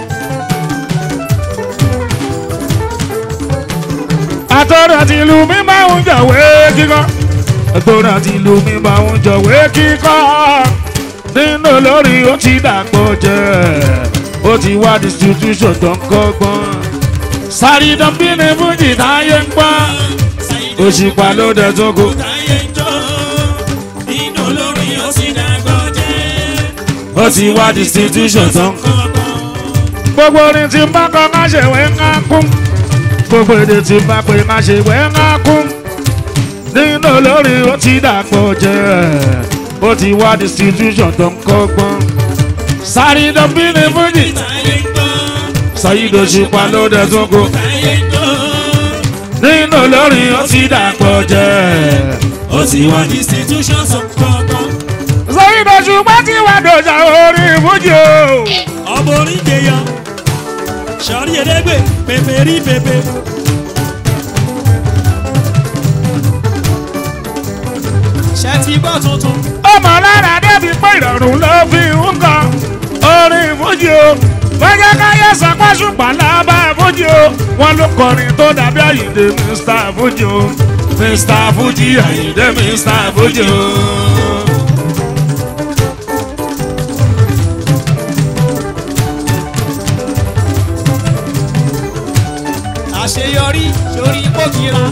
àtọ́rọ̀ àti ìlú mi máa ń jọ̀wé kíkọ́ àtọ́rọ̀ àti ìlú mi máa ń jọ̀wé kíkọ́ nínú olórí ó ti dàgbọ́ jẹ́ ó ti wá distribution tó ń kọ́gbọ́n sáré dánbí ní fújì táyé ń gbọ́ òṣìpá ló dẹ̀ tó kù táyé ń jó nínú olórin ó sì dàgbọ́ jẹ́ ó ti wá distribution tó ń kọ́ kọ́kọ́. gbogbo orin tí ń bá kọ́ má ṣe wẹ́ ń ká kún gbogbo èdè tí ń bá pè má ṣe wẹ́ ń ká kún nínú olórí ó ti dàpọ̀ jẹ́ ó ti wá distribution tó ń kọ́gbọ́n sáré dọ́bí ní fújì táyé ń gbọ́ sàyídò ṣùpá ló dẹ̀ tún kù táyé ń jó nínú olórí ó ti dàpọ̀ jẹ́ ó sì wá institution sọ gbọ́ngbọ́n. sàyídò ṣùpá ti wá dọ̀jà orí fújì o. ọmọ oríje yan sọrí ẹlẹgbẹ pèpè rí pèpè. ṣe ti gbọ́ tuntun ọmọ lára débi pé ìrọ̀rùn ló fi ń kan orin fújì o wọ́n jẹ́ káyé sọpọ́sùpá lábá fújì o wọ́n ló kọrin tó dàbí àyíǹde mr fújì o mr fújì àyíǹde mr fújì o. àṣeyọrí sórí pòkìra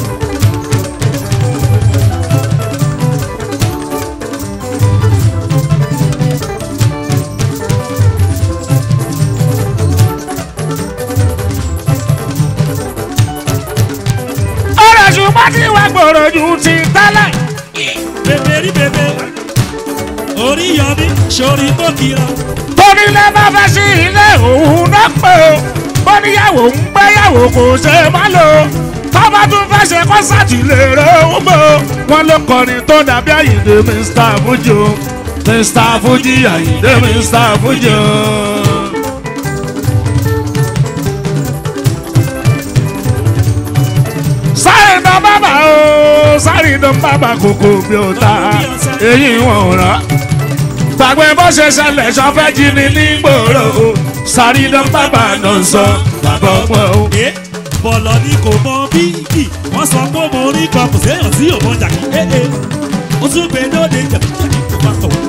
ọ̀rọ̀ ṣùgbọ́n tí wàá gbòòrò ju ti tẹ́lẹ̀. pèpè rí pèpè. orí yọmí sórí bókìrọ. torí lẹ́ bá fẹ́ sí ilé òun náà pé o bó níyàwó ń gbéyàwó kò ṣe má lò ó tọ́ba tún fẹ́ ṣe kọ́sàtì lè rẹ̀ ó mọ́ o wọ́n ló kọrin tó dàbí àyíǹde mr fuji o mr fuji àyíǹde mr fuji o. sáré dán bàbá o sáré dán bàbá kòkó bí o ta èyí wọn ò rán gbàgbé bó ṣe ṣẹlẹ̀ ṣọfẹ́ jí ni nígboro o sáré dán bàbá náà sọ bàbá ọgbọ́n o. ẹ bọ̀lọ̀ ni kò mọ bíbí wọ́n sọ pé mo rí kan kò séèyàn tí yóò mọ jàkí. ẹ ẹ ó tún gbé lóde jẹ̀bùjẹ̀bù kó bá tọ̀.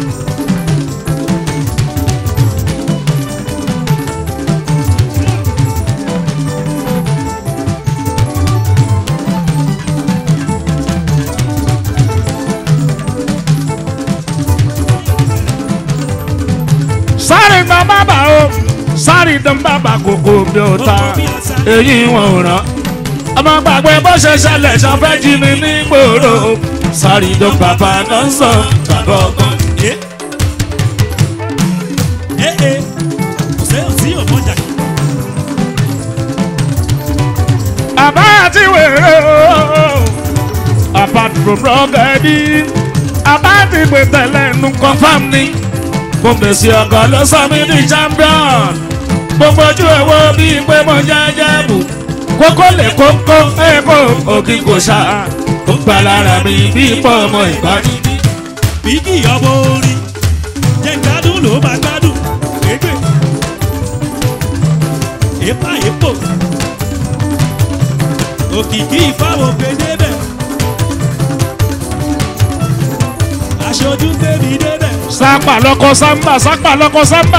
sáré dán bàbà o sáré dán bàbà kòkò bí o ta èyí wọn ò rán ọmọ gbàgbé bó ṣe ṣẹlẹ̀ ṣọfẹ́ jí mi ní gbòòrò sáré dán bàbá náà ń sọ bàbá ọgbọ́n. ẹ ẹ ẹ kò sẹ́yìn tí yóò mọ̀jà kí. àbá àti wèrè o apart from rọ́gẹ́dì àbá ti pè tẹ́lẹ̀ nu confam ni mo fèsì ọkọ̀ ló sọ mí di champion gbogbo ojú ẹ̀ wo bíi pé mo jẹ́jẹ́ bù kókó lè kókó èkó òkì kò ṣá ó gbà lára mi bíi pọ̀ ọmọ ìbáni. bí kì í ọmọ orin jẹ́ gbádùn ló máa gbádùn égbè èpà èpò òkìkí ìfáwọ̀ gbé débẹ̀ aṣojú tèmi débẹ̀ sápà lọkọ sámbà sápà lọkọ sámbà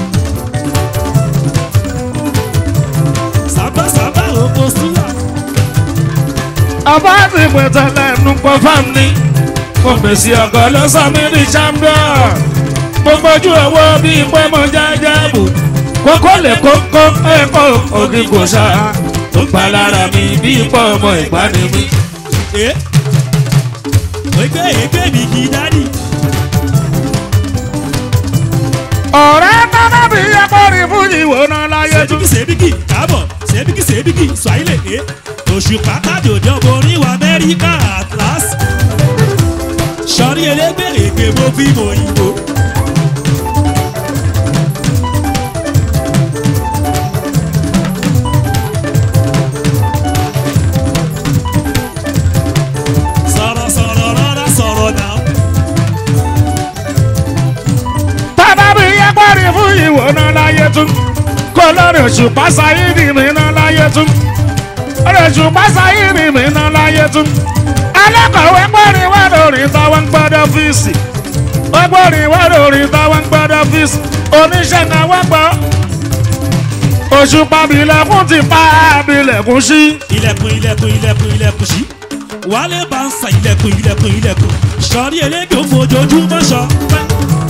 sábàsábà oko síyà àbá ti pè tẹ́lẹ̀ nu confam ni mo fèsì ọkọ̀ ló sọ mí di champion gbogbo ojú ẹ̀ wo bíi pé mo jẹ́jẹ́ bù kókó lè kókó èkó òkì kò ṣá ó gbà lára mi bíi pọ̀ ọmọ ìbáni mi. ẹ égbè égbè mi kì í dádì ọ̀rẹ́ tọ́lá bí akọrin fújì wò náà láyé tún. sèbíkì sèbíkì kábọ̀ sèbíkì sèbíkì swahili ẹ òṣùpá kájòjọ́ borí wa amẹ́ríkà atlas sọrí elégbèrè pé mo fi mọ òyìnbó. sọ̀rọ̀ sọ̀rọ̀ rọra sọ̀rọ̀ náà. tọ́lá bí akọrin fújì wò náà láyé tún. kó lórí òṣùpá sáyéèdì mi náà láyé tún. lórí òṣùpá sáyéèdì mi náà láyé tún. alákọ̀wé pọ́nrin wá lórí táwọn ń gbọ́dọ̀ fíìsì. ó pọ́nrin wá lórí táwọn ń gbọ́dọ̀ fíìsì. oníṣẹ́ náà wá gbọ́. òṣùpá bilẹ̀kùn ti pa bilẹ̀kùn sí. ilẹ̀kùn ilẹ̀kùn ilẹ̀kùn ilẹ̀kùn sí. wálé bá ń sa ilẹ̀kùn ilẹ̀kùn ilẹ̀kùn. sọ̀rí elégbè fojoojúmọ́ sọ. pẹ́.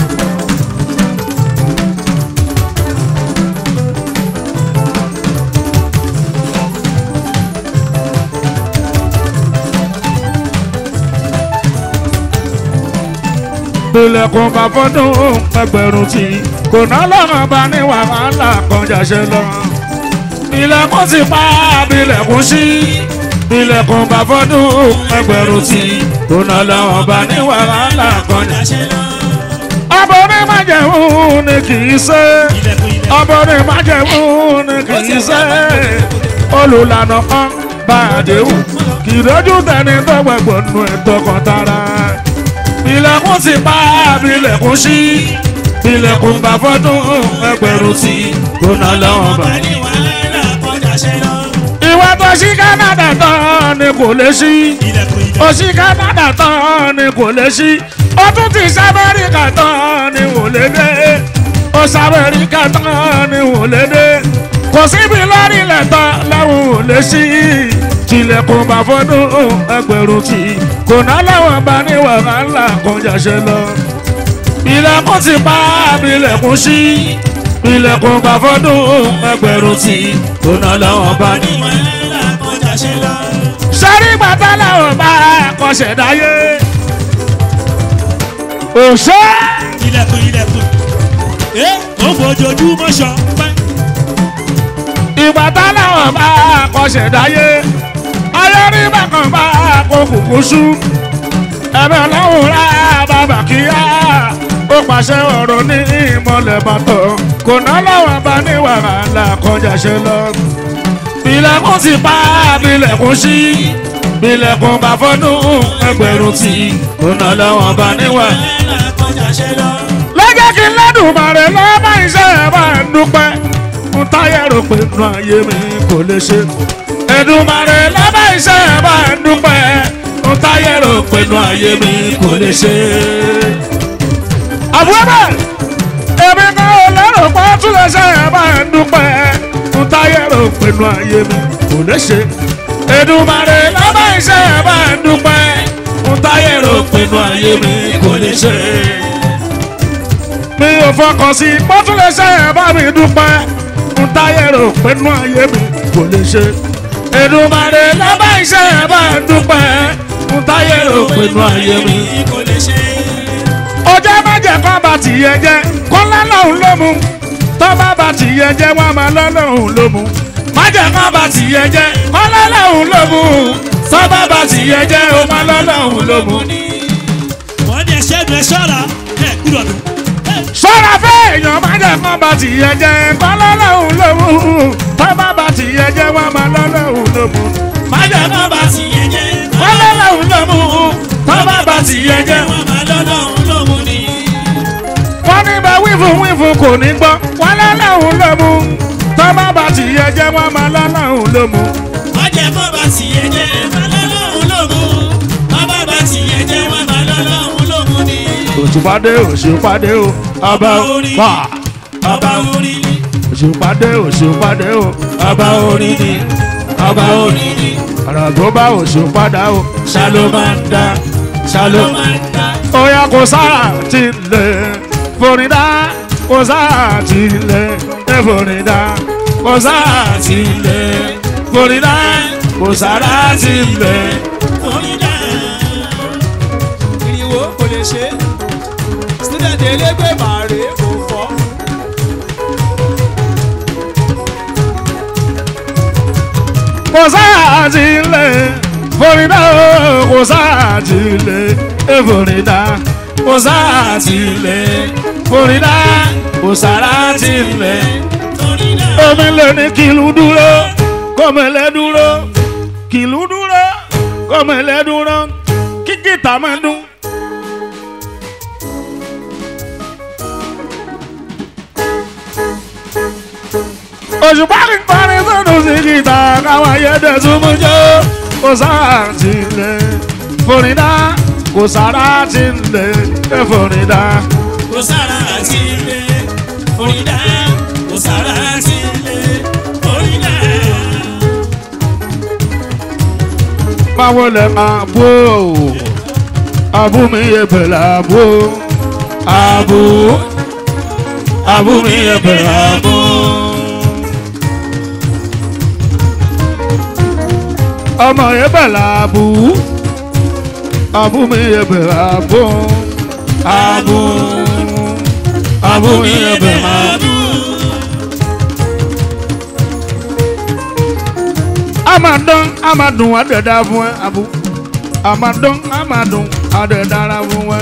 bilẹ̀kùn bá fọ́dún ẹgbẹ̀rún tí kò ná lọ́rùn bá ní wàhálà kan jàṣẹ lọ. bilẹ̀kùn ti pa bilẹ̀kùn sí bilẹ̀kùn bá fọ́dún ẹgbẹ̀rún tí kò ná lọ́rùn bá ní wàhálà kan jàṣẹ lọ. ọbọ̀rin májẹ̀mú ni kì í ṣe ilẹ̀kùn ilẹ̀kùn. ọbọ̀rin májẹ̀mú ni kì í ṣe olùlànà kan bá àdéhùn kì í dojú tẹni tó gbẹ̀gbọ̀n nù ẹ̀tọ́ kan tara ilẹ̀kùn ti pa bilẹ̀kùn sí bilẹ̀kùn bá fọ́dún ẹgbẹ̀rún tí kò ná lọ́wọ́ bá. ní wàhálà kọjá ṣe lọ. ìwà tó ṣí Canada tán ni kò lè ṣí ilẹ̀kùn ó ilẹ̀kùn. ṣí Canada tán ni kò lè ṣí ó tún ti ṣí Amẹ́ríkà tán ni kò lè dé ó ṣí Amẹ́ríkà tán ni kò lè dé kò síbi lórí ilẹ̀ tán lẹ́wọ̀n ò lè ṣí tilẹ̀kùn bá fọ́dún ẹgbẹ̀rún tí kò ná lọ́wọ́ bá ní wàhálà kọjá ṣe lọ ilẹ̀kùn ti pa ilẹ̀kùn sí ilẹ̀kùn bá fọ́dún ẹgbẹ̀rún tí kò ná lọ́wọ́ bá ní. ní wàhálà kọjá ṣe lọ. sọ́rí bàtà làwọn bá kọsẹ̀ dáyé. òṣè ilẹ̀kùn ilẹ̀kùn. ẹ ó fojoojúmọ́ sọ. pẹ́. ìbàtà làwọn bá kọsẹ̀ dáyé. ayọ́rí bákan bá kó kùkú sú. ẹ̀bẹ̀ lọ́hùn rà bàbà kíá. ó pàṣẹ ọ̀rọ̀ ní ìmọ̀lẹ̀ bàtọ̀. kò ná làwọn bá ní wàhálà kọjá ṣe lọ. ilẹ̀kùn ti pa bilẹ̀kùn sí. bilẹ̀kùn bá fọ́dún ẹgbẹ̀rún tí. kò ná làwọn bá ní wàhálà. wàhálà kọjá ṣe lọ. lọ́jọ́ kí n lọ́dún bàrẹ̀ lọ́ba iṣẹ́ ẹ̀ bá ń dúpẹ́ mo táyà rò pé inú ayé mi kò lè ṣe. Èdùmàrè lọ́ba iṣẹ́ ẹ̀ bá ń dúpẹ́ ń táyé rò pinnu ayé mi kò lè ṣe. àbúrò bẹ́ẹ̀ èmi kan ò lérò pé ó tún lè ṣe ẹ̀ bá ẹ̀ dúpẹ́ ń táyé rò pinnu ayé mi kò lè ṣe. Èdùmàrè lábá iṣẹ́ ẹ̀ bá ẹ̀ dúpẹ́ ń táyé rò pinnu ayé mi kò lè ṣe. mi ò fọkàn sí pé ó tún lè ṣe ẹ̀ bá mi dúpẹ́ ń táyé rò pinnu ayé mi kò lè ṣe. Èdùmàrè lábá iṣẹ́ ẹ̀ bá ẹ̀ dúpẹ́ ń táyé rò pinnu ayé mi kò lè ṣe. ọjọ́ májẹ̀ kan bá tìyẹ jẹ́ kó lọ́lọ́hún ló mú tó bá bá tìyẹ jẹ́ wọ́n máa lọ́lọ́hún ló mú májẹ̀ kan bá tìyẹ jẹ́ kó lọ́lọ́hún ló mú tó bá bá tìyẹ jẹ́ ó máa lọ́lọ́hún ló mú. wọ́n ní ẹṣẹ́ nu ẹ ṣọ́ra ẹ gbúdọ̀ dùn. sọ́ra fẹ́ èèyàn májẹ̀ kan bá tìyẹ jẹ́ kó lọ́lọ́hún ló mú tó bá bá tìyẹ jẹ́ wọ́n máa lọ́lọ́hún ló mú. májẹ̀ kan bá ti yẹ jẹ́ kó lọ́lọ́hún ló mú tó bá bá tìyẹ jẹ́ wọ́n máa lọ́lọ́run lóhun ni. wọ́n ní bá wífun wífun kò ní gbọ́ wọ́n lọ́lọ́hún ló mú tó bá bá tìyẹ jẹ́ wọ́n máa lọ́lọ́hún ló mú. wọ́n jẹ́ kó bá ti yẹ jẹ́ máa lọ́lọ́run lóhun. bàbá bá ti yẹ jẹ́ wọ́n máa lọ́lọ́run lóhun ni. òṣùpàdé òṣùpàdé o ọba wà ọba orí ni òṣùpàdé òṣùpàdé o ọba orí ni ọba orí ni ọ̀rọ̀ tó bá òṣùpàdá o ṣàló máa ń dá ṣàló ló máa ń ta. Oya kò sáà ti lè forídá kò sáà ti lè forídá kò sáà ti lè forídá kò sáà ti lè. orí dá. ìrìwò kò lè ṣe student elégbé màrè kò fọ́ kò sáà ti lè forídá kò sáà ti lè forídá kò sáà ti lè forídá kò sáà ti lè. orí dá. omi lè ní kìlú dúró kọ́mẹ̀lẹ́ dúró kìlú dúró kọ́mẹ̀lẹ́ dúró kí gìtá máa dún. òṣùpá kí n parí sọ́dún sí gìtá káwọn ayédè súnmú jọ kò sáà ti lè forídá kò sára ti lè forídá. kò sára àti ilé orí dá. kò sára àti ilé orí dá. báwo lẹ máa bó abú mi yẹ bẹ̀rẹ̀ abó abú abú mi yẹ bẹ̀rẹ̀ abó. ọmọ yẹ bẹ̀rẹ̀ abú abú mi yẹ bẹ̀rẹ̀ abó abú abú mi yẹ bẹ̀rẹ̀ abó. amadon amadun adẹ̀dá fún ẹ abu amadon amadun adẹ̀dára fún ẹ.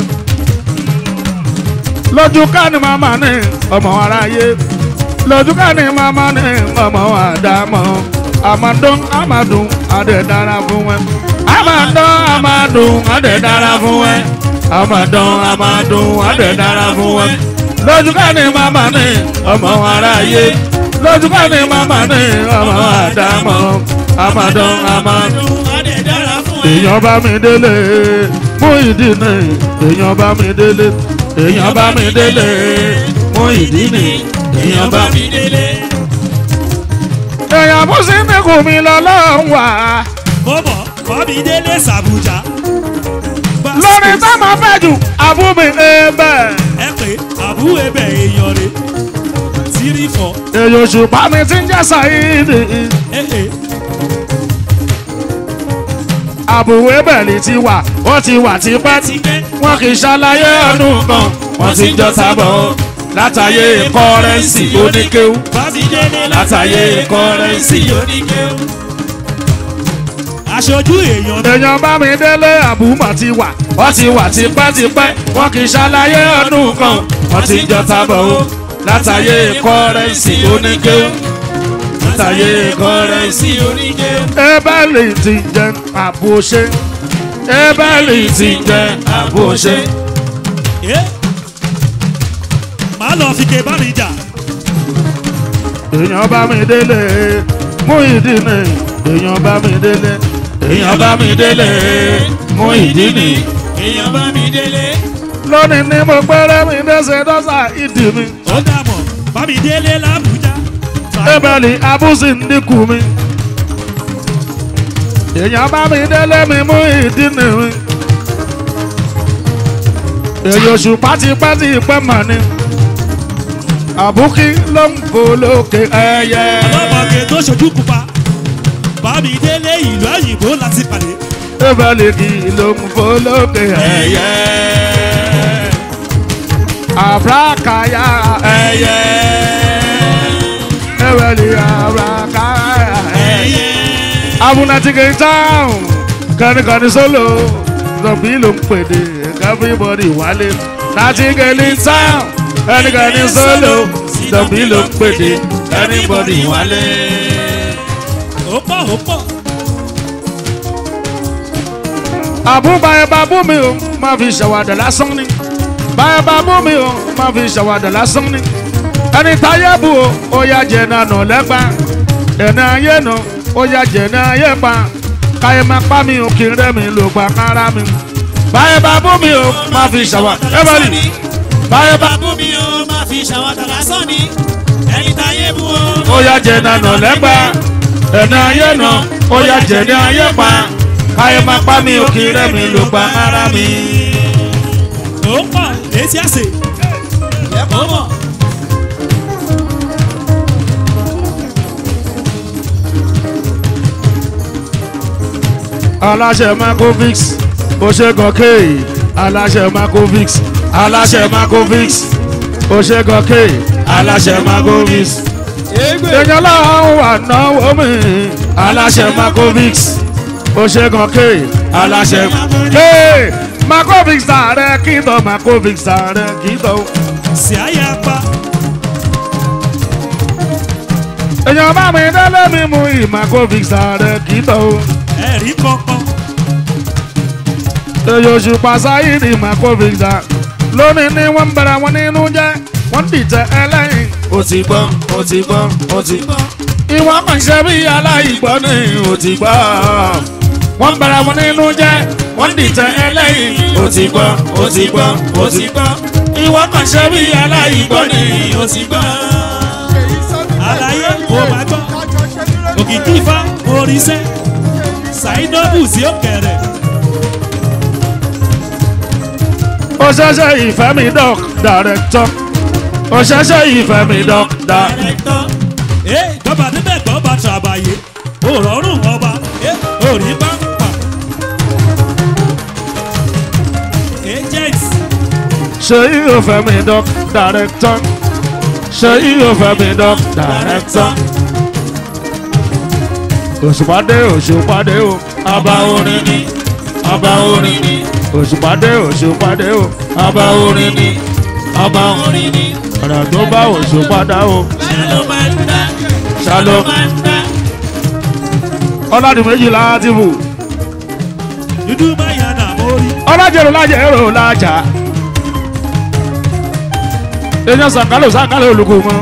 lójú ká ní màmá ní ọmọ aráyé lójú ká ní màmá ní ọmọ àdámọ́ amadon amadun adẹ̀dára fún ẹ. amadon amadun adẹ̀dára fún ẹ. amadon amadun adẹ̀dára fún ẹ. lójú ká ní màmá ní ọmọ aráyé lójú ká ní màmá ní ọmọ àdámọ́ amadon amadun dùn adé dára fún ẹ. èèyàn bá mi délé mú ìdí ni èèyàn bá mi délé èèyàn bá mi délé mú ìdí ni èèyàn bá mi. mi délé. èèyàn bú sí mi kù mí lọ́lọ́run wá bọ́bọ̀ kọ́mi délé sàbújá. lórí tá máa fẹ́ jù àbúmi ẹ̀bẹ̀ ẹ pé àbú ebè èèyàn rè tírí fọ. èèyàn òṣùpá mi ti ń jẹ́ sàyídì ee àbúwé bẹ̀lì ti wà ó ti wà tipẹ́ ti pẹ́. wọn kì í ṣàlàyé ọdún kan wọn ti jọ sábọ̀ látàyè kọ́rẹ́ǹsì oníkéwú kọ́mi délé látàyè kọ́rẹ́ǹsì oníkẹ́. aṣojú èèyàn mi. èèyàn bá mi délé àbúmọ̀ ti wà wọ́n ti wà tipẹ́tipẹ́ wọ́n kì í ṣàlàyé ọdún kan wọ́n ti jọ tábọ̀ o látàyè kọ́rẹ́ǹsì oníkéwù látàyè kọ́rẹ́ǹsì. sí oníkẹ́. ebẹ́lì ti jẹ àbòṣe ebẹ́lì ti jẹ àbòṣe. ẹ máa lọ fi ké bá mi jà. èèyàn bá mi délé mú ìdí ni èèyàn bá mi délé èèyàn bá mi délé mú ìdí ni. èèyàn bá mi délé. lónìí ni mo pẹ́rẹ́ mi dẹ́sẹ̀ dọ́sà ìdí mi. ó dàbọ̀ bá mi délé làbújá. ebèlì abúsí ń dínkù mi. èèyàn bá mi délé mi mú ìdí ni mi. èyí oṣù pátipátì pẹ́ mà ni. àbúkí ló ń fò lókè ẹyẹ. ọlọ́mọge tó ṣojú pupa. bá mi délé ìlú òyìnbó láti pàdé. ebèlì kì í ló ń fò lókè ẹyẹ. àbúrákàyà ẹyẹ. ebèlì àbúrákàyà ẹyẹ. abunatike town kànìkànì solo zọbí ló ń pèdè everybody wálé natigeli town kànìkànì solo zọbí ló ń pèdè everybody wálé. ó pọ̀ ó pọ̀. àbúbá ẹ bá bú mi o má fi ṣàwádà lásán ni báyọ̀ bá bú mi o má fi ṣàwádà lásán ni ẹni táyé bu o ó yá jẹ nànà lẹ́gbà ẹ̀nà ayé nà ó yá jẹ ní ayé pa káyé má pa mi o kí n rẹ́ mi lò pa kára mi báyọ̀ bá bú mi o má fi ṣàwádà ẹ bá rí báyọ̀ bá bú mi ó máa fi ṣàwádà lásán ni. ẹni táyé bú o. ó yá jẹ nànà lẹ́gbà ẹ̀nà ayé nà ó yá jẹ ní ayé pa káyé má pa mi o kí n rẹ́ mi lò pa kára mi. ó pọ̀ létí àsè. ó mọ̀. aláṣẹ macovix oṣegọkè aláṣẹ macovix aláṣẹ macovix oṣegọkè aláṣẹ macovix èèyàn láwọn wà náwó mi aláṣẹ macovix oṣegọkè aláṣẹ Hey, macovix ààrẹ kìtọ macovix ààrẹ kìtọ. sì á yà pa. èèyàn bá mi délé mi mú ìmacovix ààrẹ kìtọ. ẹ̀rí kankan. èyí oṣù pàṣáyì ní macovix à lónìí ni wọ́n ń bẹ̀rẹ̀ wọn nínú jẹ́ wọ́n dìtẹ̀ ẹlẹ́yìn. ó ti gbọ́ ó ti gbọ́ ó ti gbọ́. ìwọ kàn ṣe bí aláìgbọ́ ni ó ti gbọ́. wọ́n ń bẹ̀rẹ̀ wọn nínú jẹ́ wọ́n dìtẹ̀ ẹlẹ́yìn. ó ti gbọ́ ó ti gbọ́ ó ti gbọ́. ìwọ kàn ṣe bí aláìgbọ́ ni ó ti gbọ́. àlàyé kò má gbọ́. òkìkí ifá oríṣẹ́. ṣàìdọ́bù sí òkèrè. ó ṣẹ̀ṣẹ̀ ìfẹ́ mi dọ́k dàrẹ́tọ̀. ó ṣẹ̀ṣẹ̀ ìfẹ́ mi dọ́k dàrẹ́tọ̀. dàrẹ́tọ̀. ẹ gbọ́ba níbẹ̀ gbọ́ba tàbàyè. òrọ̀rùn ọba. ẹ òrí pàmpà. agent. ṣe yíyó fẹ́ mi dọ́k dàrẹ́tọ̀. ṣe yíyó fẹ́ mi dọ́k dàrẹ́tọ̀. òṣùpàdé òṣùpàdé o àbá orin ni àbá orin ni òṣùpàdé òṣùpàdé o àbá orin ni àbá orin ni ọ̀nà tó bá òṣùpàdá o ló máa ń dá. ṣálọ máa ń dá. ọlọ́dún méjìlá ti bù dúdú máa yàn nà mórí. ọlọ́jẹ̀rò lájẹ̀rò lájà èèyàn sàkálò sàkálò olùkọ́ mọ́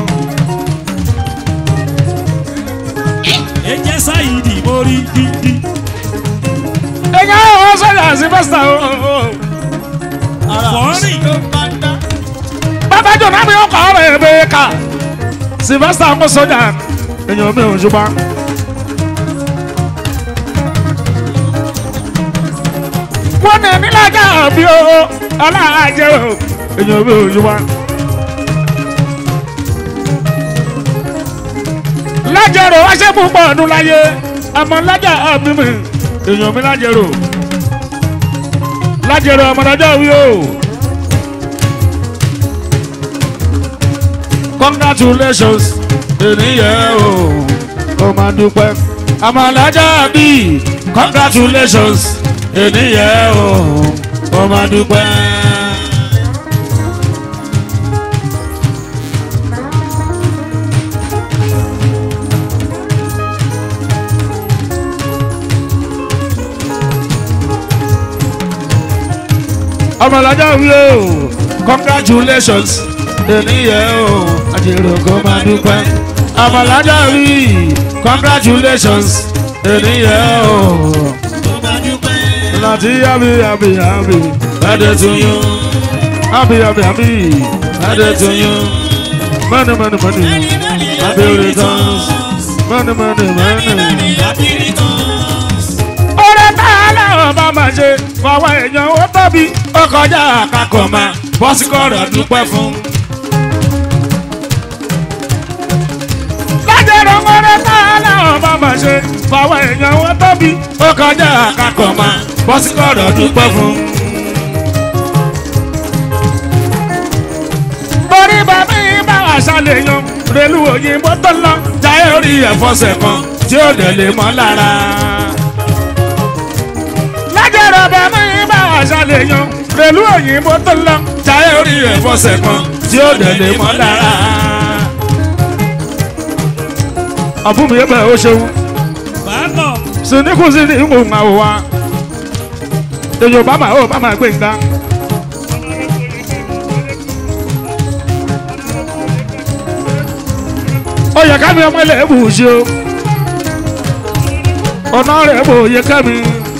ẹ jẹ́ sáyidì mórí dídí. èèyàn àwọn sọ́jà sí fẹ́sítà o. fọ́ọ̀rìn. bàbá jọ̀nà mi ọkọ̀ ọ̀rọ̀ ẹ̀ bẹ́ẹ̀ ká sylvester ń kó sọ́jà èèyàn mi ò ṣùgbọ́n. wọ́n ní nílájà bí o aláàjẹ o èèyàn mi ò ṣùgbọ́n. lájẹrò wá ṣe púpọ̀ ọdún láyé àmọ́ lájà àbí mi èèyàn mi lájẹrò lájẹrò ọmọdájọ́ wí o. congratulations ènìyàn o kò máa dúpẹ́ àmàlájà bí congratulations ènìyàn o kò máa dúpẹ́. àmàlájà wí o congratulations ènìyàn o àjèrò kò máa dúpẹ́ àmàlájà wí congratulations ènìyàn o láti happy happy happy birthday to you happy happy happy birthday to you money money money happy returns money money money. Happy returns. ọ̀rẹ́ tá a láwọn bá máa ṣe fọwọ́ èèyàn ó tóbi ó kọjá àkàkọ̀ máa bọ́síkọ̀rọ̀ dúpẹ́ fún. lájẹ̀rọ̀ ọ̀rẹ́ tá a láwọn bá máa ṣe fọwọ́ èèyàn ó tóbi ó kọjá àkàkọ̀ máa bọ́síkọ̀rọ̀ dúpẹ́ fún. orí bàbá yìí bá wà ṣàlẹ̀ yan relu òyìnbó tó lọ jáyé orí ẹ̀fọ́sẹ̀ kan tí ó dẹ̀ lè mọ́ lára lájẹ̀rọ̀ bàbá yìí bá wà ṣàlẹ̀ yan relu òyìnbó tó lọ jáyé orí ẹ̀fọ́sẹ̀ kan tí ó dẹ̀ lè mọ́ lára. ọ̀fun mi yẹ bẹ́ẹ̀ ó ṣeun Bákan. sinikun sí ni ìwò ń àwò wa èyí ò bá máa ó bá máa gbé nǹkan. ó yẹ ká mi ọmọ ilẹ̀ ẹ̀bù ṣe o ọ̀nà rẹ̀ bò yẹ ká mi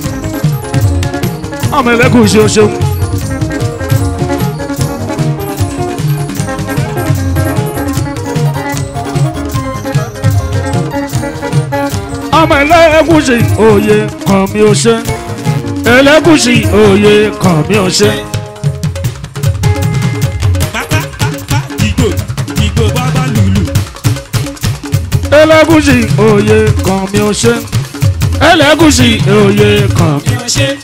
ọmọ ẹlẹ́kùn ṣe o ṣeun. ọmọ ẹlẹ́gùsì òye kàn mí ò ṣe ẹlẹ́gùsì òye kàn mí ò ṣe. Pátápátá dìgbò dìgbò bàbá lùlù. ẹlẹ́gùsì òye kàn mí ò ṣe ẹlẹ́gùsì òye kàn mí. Bí wọ́n ṣe.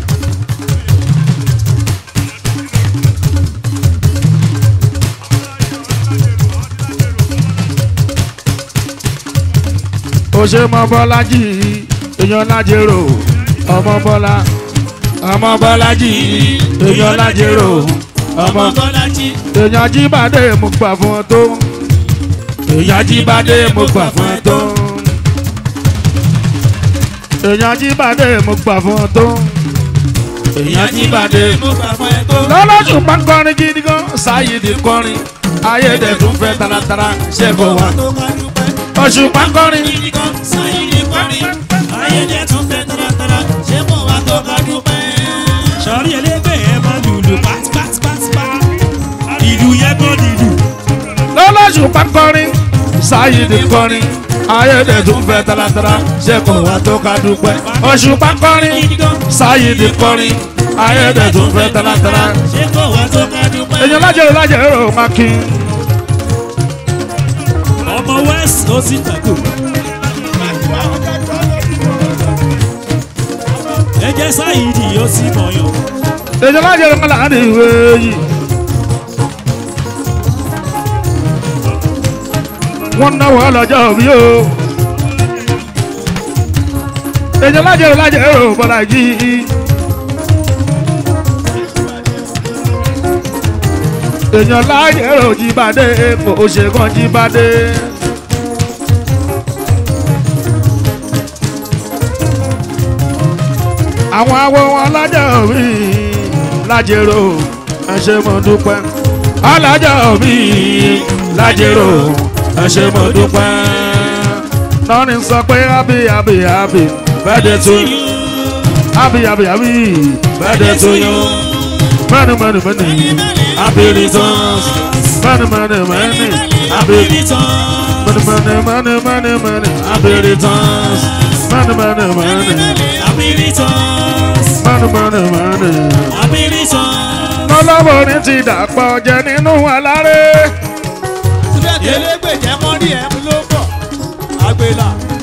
ó ṣe mọ bọ́lájì èèyàn lájèrò ọmọ bọ́lá ọmọ bọ́lájì èèyàn lájèrò ọmọ Ọmọ Bọ́lájí. èèyàn jíbádé mo gbà fún ọ tó èèyàn jíbádé mo gbà fún ọ tó èèyàn jíbádé mo gbà fún ọ tó èèyàn jíbádé. Mo gbà fún ẹ tó. lọ́lọ́sùn máa ń kọrin gidi gan sáyidì kọrin ayédèdùn fẹ́ taratara ṣe kò wá Tó ká dúpẹ́. oṣù máa ń kọrin Gidi kan sáyé ní parí. Ayédè tún fẹ́ taratara. Ṣé mo wá tó ká dúpẹ́? Sọ̀rí elégbè ẹ máa lùlù pátápátápátá. Ìlú yẹn gbọ́ dìlù. lọ́lọ́sùn máa ń kọrin sáyidì kọrin ayédèdùn fẹ́ taratara ṣe kò wá tó ká dúpẹ́ oṣù máa ń kọrin Gidi kan sáyidì kọrin ayédèdùn fẹ́ taratara ṣé kò wá tó ká dúpẹ́? èèyàn lájẹrò lájẹrò máa kí Ọmọ West ó sì tàkù. Ẹ jẹ́ Sáyidì ó sì mọ̀yàn. èèyàn lájẹrò máa láàrin ìwé yìí. wọ́n náwó ọlọ́jọ́ bí o. èèyàn lájẹrò lájẹrò bọ́lá yìí. èèyàn lájẹrò jíbádé kò ṣe kàn jíbádé. àwọn awo wọn lájọ mi lájẹrò ẹ ṣé mo dúpẹ́ alájọ mi lájẹrò ẹ ṣé mo dúpẹ́ nọ́ọ̀nì sọ pé happy happy happy birthday to you happy happy happy birthday to you many many many happy returns many many many happy many many many many many happy returns many many many many many many lọ́lọ́wọ́ ní ti dàpọ̀ jẹ nínú aláré. síbẹ̀ tí elégbè jẹ́ mọ́rí ẹ̀ ń ló bọ̀ àgbèlà